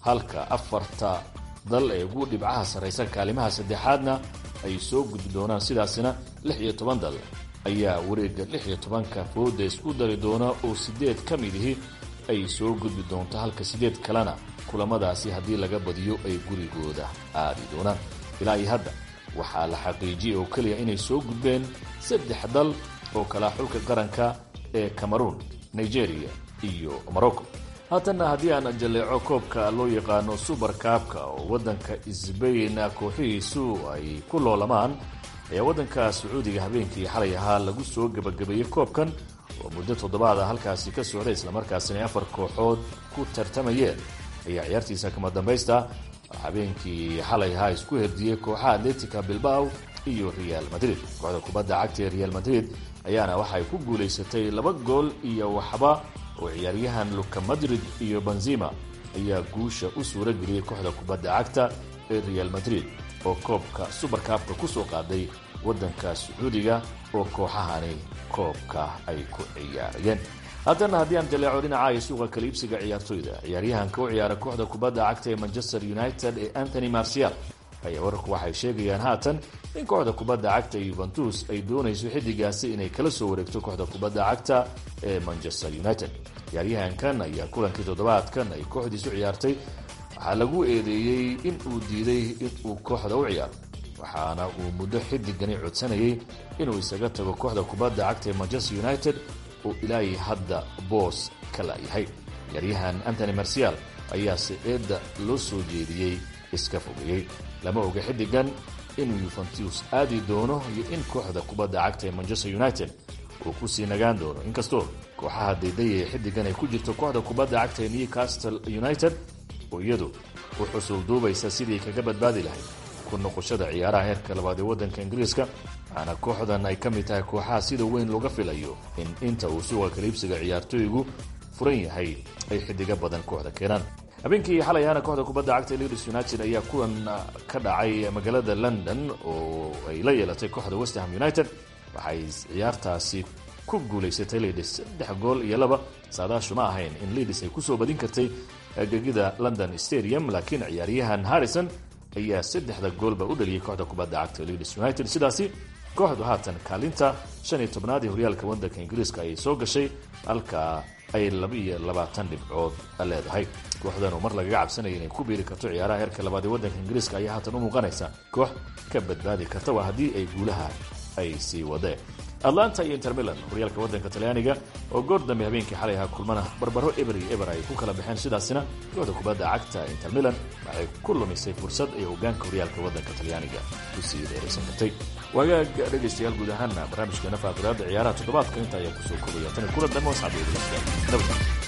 halka afarta dal ee ugu dhibcaha sarraysa kaalimaha saddexaadna ay soo gudbi doonaan sidaasina lix iyo toban dal ayaa wareegga lix iyo tobanka fooda isku dari doona oo siddeed ka mid ihi ay soo gudbi doonto halka siddeed kalena kulamadaasi haddii laga badiyo ay gurigooda aadi doonaan ilaa iyo hadda waxaa la xaqiijiyey oo keliya inay soo gudbeen saddex dal oo kala xulka qaranka ee cameroon nigeria iyo morocco haatanna haddii aan jalleeco koobka loo yaqaano subar kaabka oo waddanka sbain kooxihiisu ay ku loolamaan ayaa waddanka sacuudiga habeenkii xalay ahaa lagu soo gebagabeeyey koobkan oo muddo toddobaada halkaasi ka socday islamarkaasina afar kooxood ku tartamayeen ayaa ciyaartiisa kama dambaysta habeenkii xalay ahaa isku herdiyey kooxaha atletica bilbao iyo real madrid kooxda kubadda cagta ee real madrid ayaana waxay ku guulaysatay laba gool iyo waxba oo ciyaaryahan luka madrid iyo benzima ayaa guusha u suura geliyey kooxda kubadda cagta ee real madrid oo koobka subarkaabka ku soo qaaday waddanka sacuudiga oo kooxahani koobka ay ku ciyaarayeen haddana haddii aan jaleeco dhinaca iyo suuqa kala iibsiga ciyaartoyda ciyaaryahanka u ciyaara kooxda kubadda cagta ee manchester united ee anthony marcial ayaa wararku waxay sheegayaan haatan in kooxda kubadda cagta yuventus ay doonayso xiddigaasi inay kala soo wareegto kooxda kubadda cagta ee manchester united ciyaaryahankan ayaa kulankii toddobaadkan ay kooxdiisu ciyaartay waxaa lagu eedeeyey in uu diiday inuu kooxda u ciyaaro waxaana uu muddo xiddigani codsanayay inuu isaga tago kooxda kubadda cagta ee manchester united oo ilaahay hadda boos ka la'yahay ciyaaryahan antony marcial ayaase eedda loo soo jeediyey iska fogeeyey lama oga xiddigan inuu yuventus aadi doono iyo in kooxda kubadda cagta ee manchester united uu ku sii nagaan doono inkastoo kooxaha daydaya ee xiddigan ay ku jirto kooxda kubadda cagta ee newcastle united oo iyadu u xusul duubaysa sidii kaga badbaadi lahayd ku noqoshada ciyaaraha heerka labaad ee waddanka ingiriiska waxaana kooxdan ay ka mid tahay kooxaha sida weyn looga filayo in inta uu suuqa kaliibsiga ciyaartooygu furan yahay ay xiddiga badan kooxda keenaan habeenkii xalay ahaana kooxda kubadda cagta ee leeds united ayaa kulan ka dhacay magaalada london oo ay la yeelatay kooxda westham united waxay ciyaartaasi ku guulaysatay leeds saddex gool iyo laba saadaashu ma ahayn in leeds ay kusoo badin kartay gegida london stadium laakiin ciyaaryahan harrison ayaa saddexda goolba u dhaliyay kooxda kubadda cagta leeds united sidaasi kooxdu haatan kaalinta shan iyo tobnaad ee horyaalka waddanka ingiriiska ayay soo gashay halka ay laba iyo labaatan dhibcood leedahay kooxdan oo mar lagaga cabsanaya inay ku biiri karto ciyaaraha heerka labaad ee waddanka ingiriiska ayaa haatan u muuqanaysa koox ka badbaadi karta waa haddii ay guulaha ay sii wadeen atlanta iyo intermilan horyaalka waddanka talyaaniga oo goor dambe habeenkii xalay ahaa kulmana barbaro eber iyo eber ay ku kala baxeen sidaasina kooxda kubadda cagta intermilan waxay ku lumisay fursad ay hogaanka horyaalka waddanka talyaaniga ku sii dheeraysan kartay wagaag dhegaystayaal guud ahaana barnaamijkeena faaqiraada ciyaaraha toddobaadka inta ayaa kusoo kobaya tan kula dambe wasxabeednabad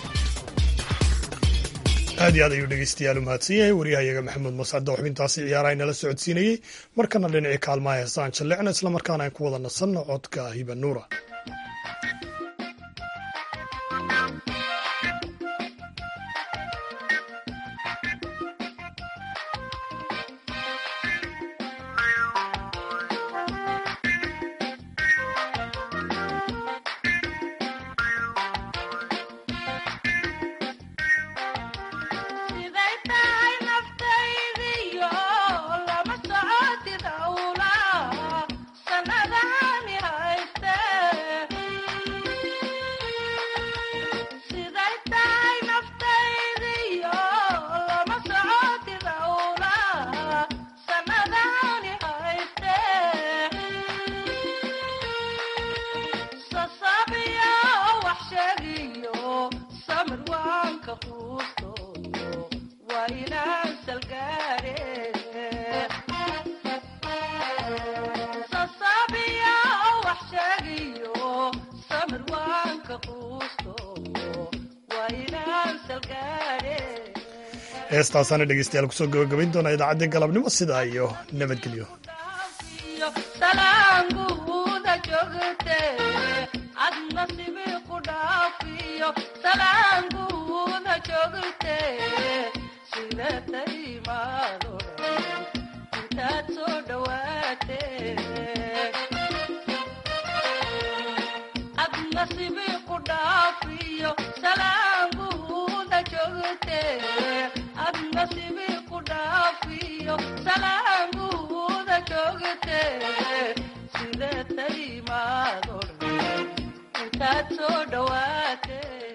aad iyo aad ayuu dhegeystayaal u mahadsan yahay waryahayaga maxamuud mascadda xubintaasi ciyaaraha inala socodsiinayey markana dhinacii kaalmaha heesaan jallecna islamarkaana aan ku wada nasanno codka hiba nuura heestaasaana dhegeystayaal kusoo gabagabayn doona idaacaddii galabnimo sidaa iyo nabadgelyo nasibi ku dhaafiyo salaanguuda joogte adna sibi ku dhaafiyo salaamuuda joogte sidee taimaado intaad soo dhawaate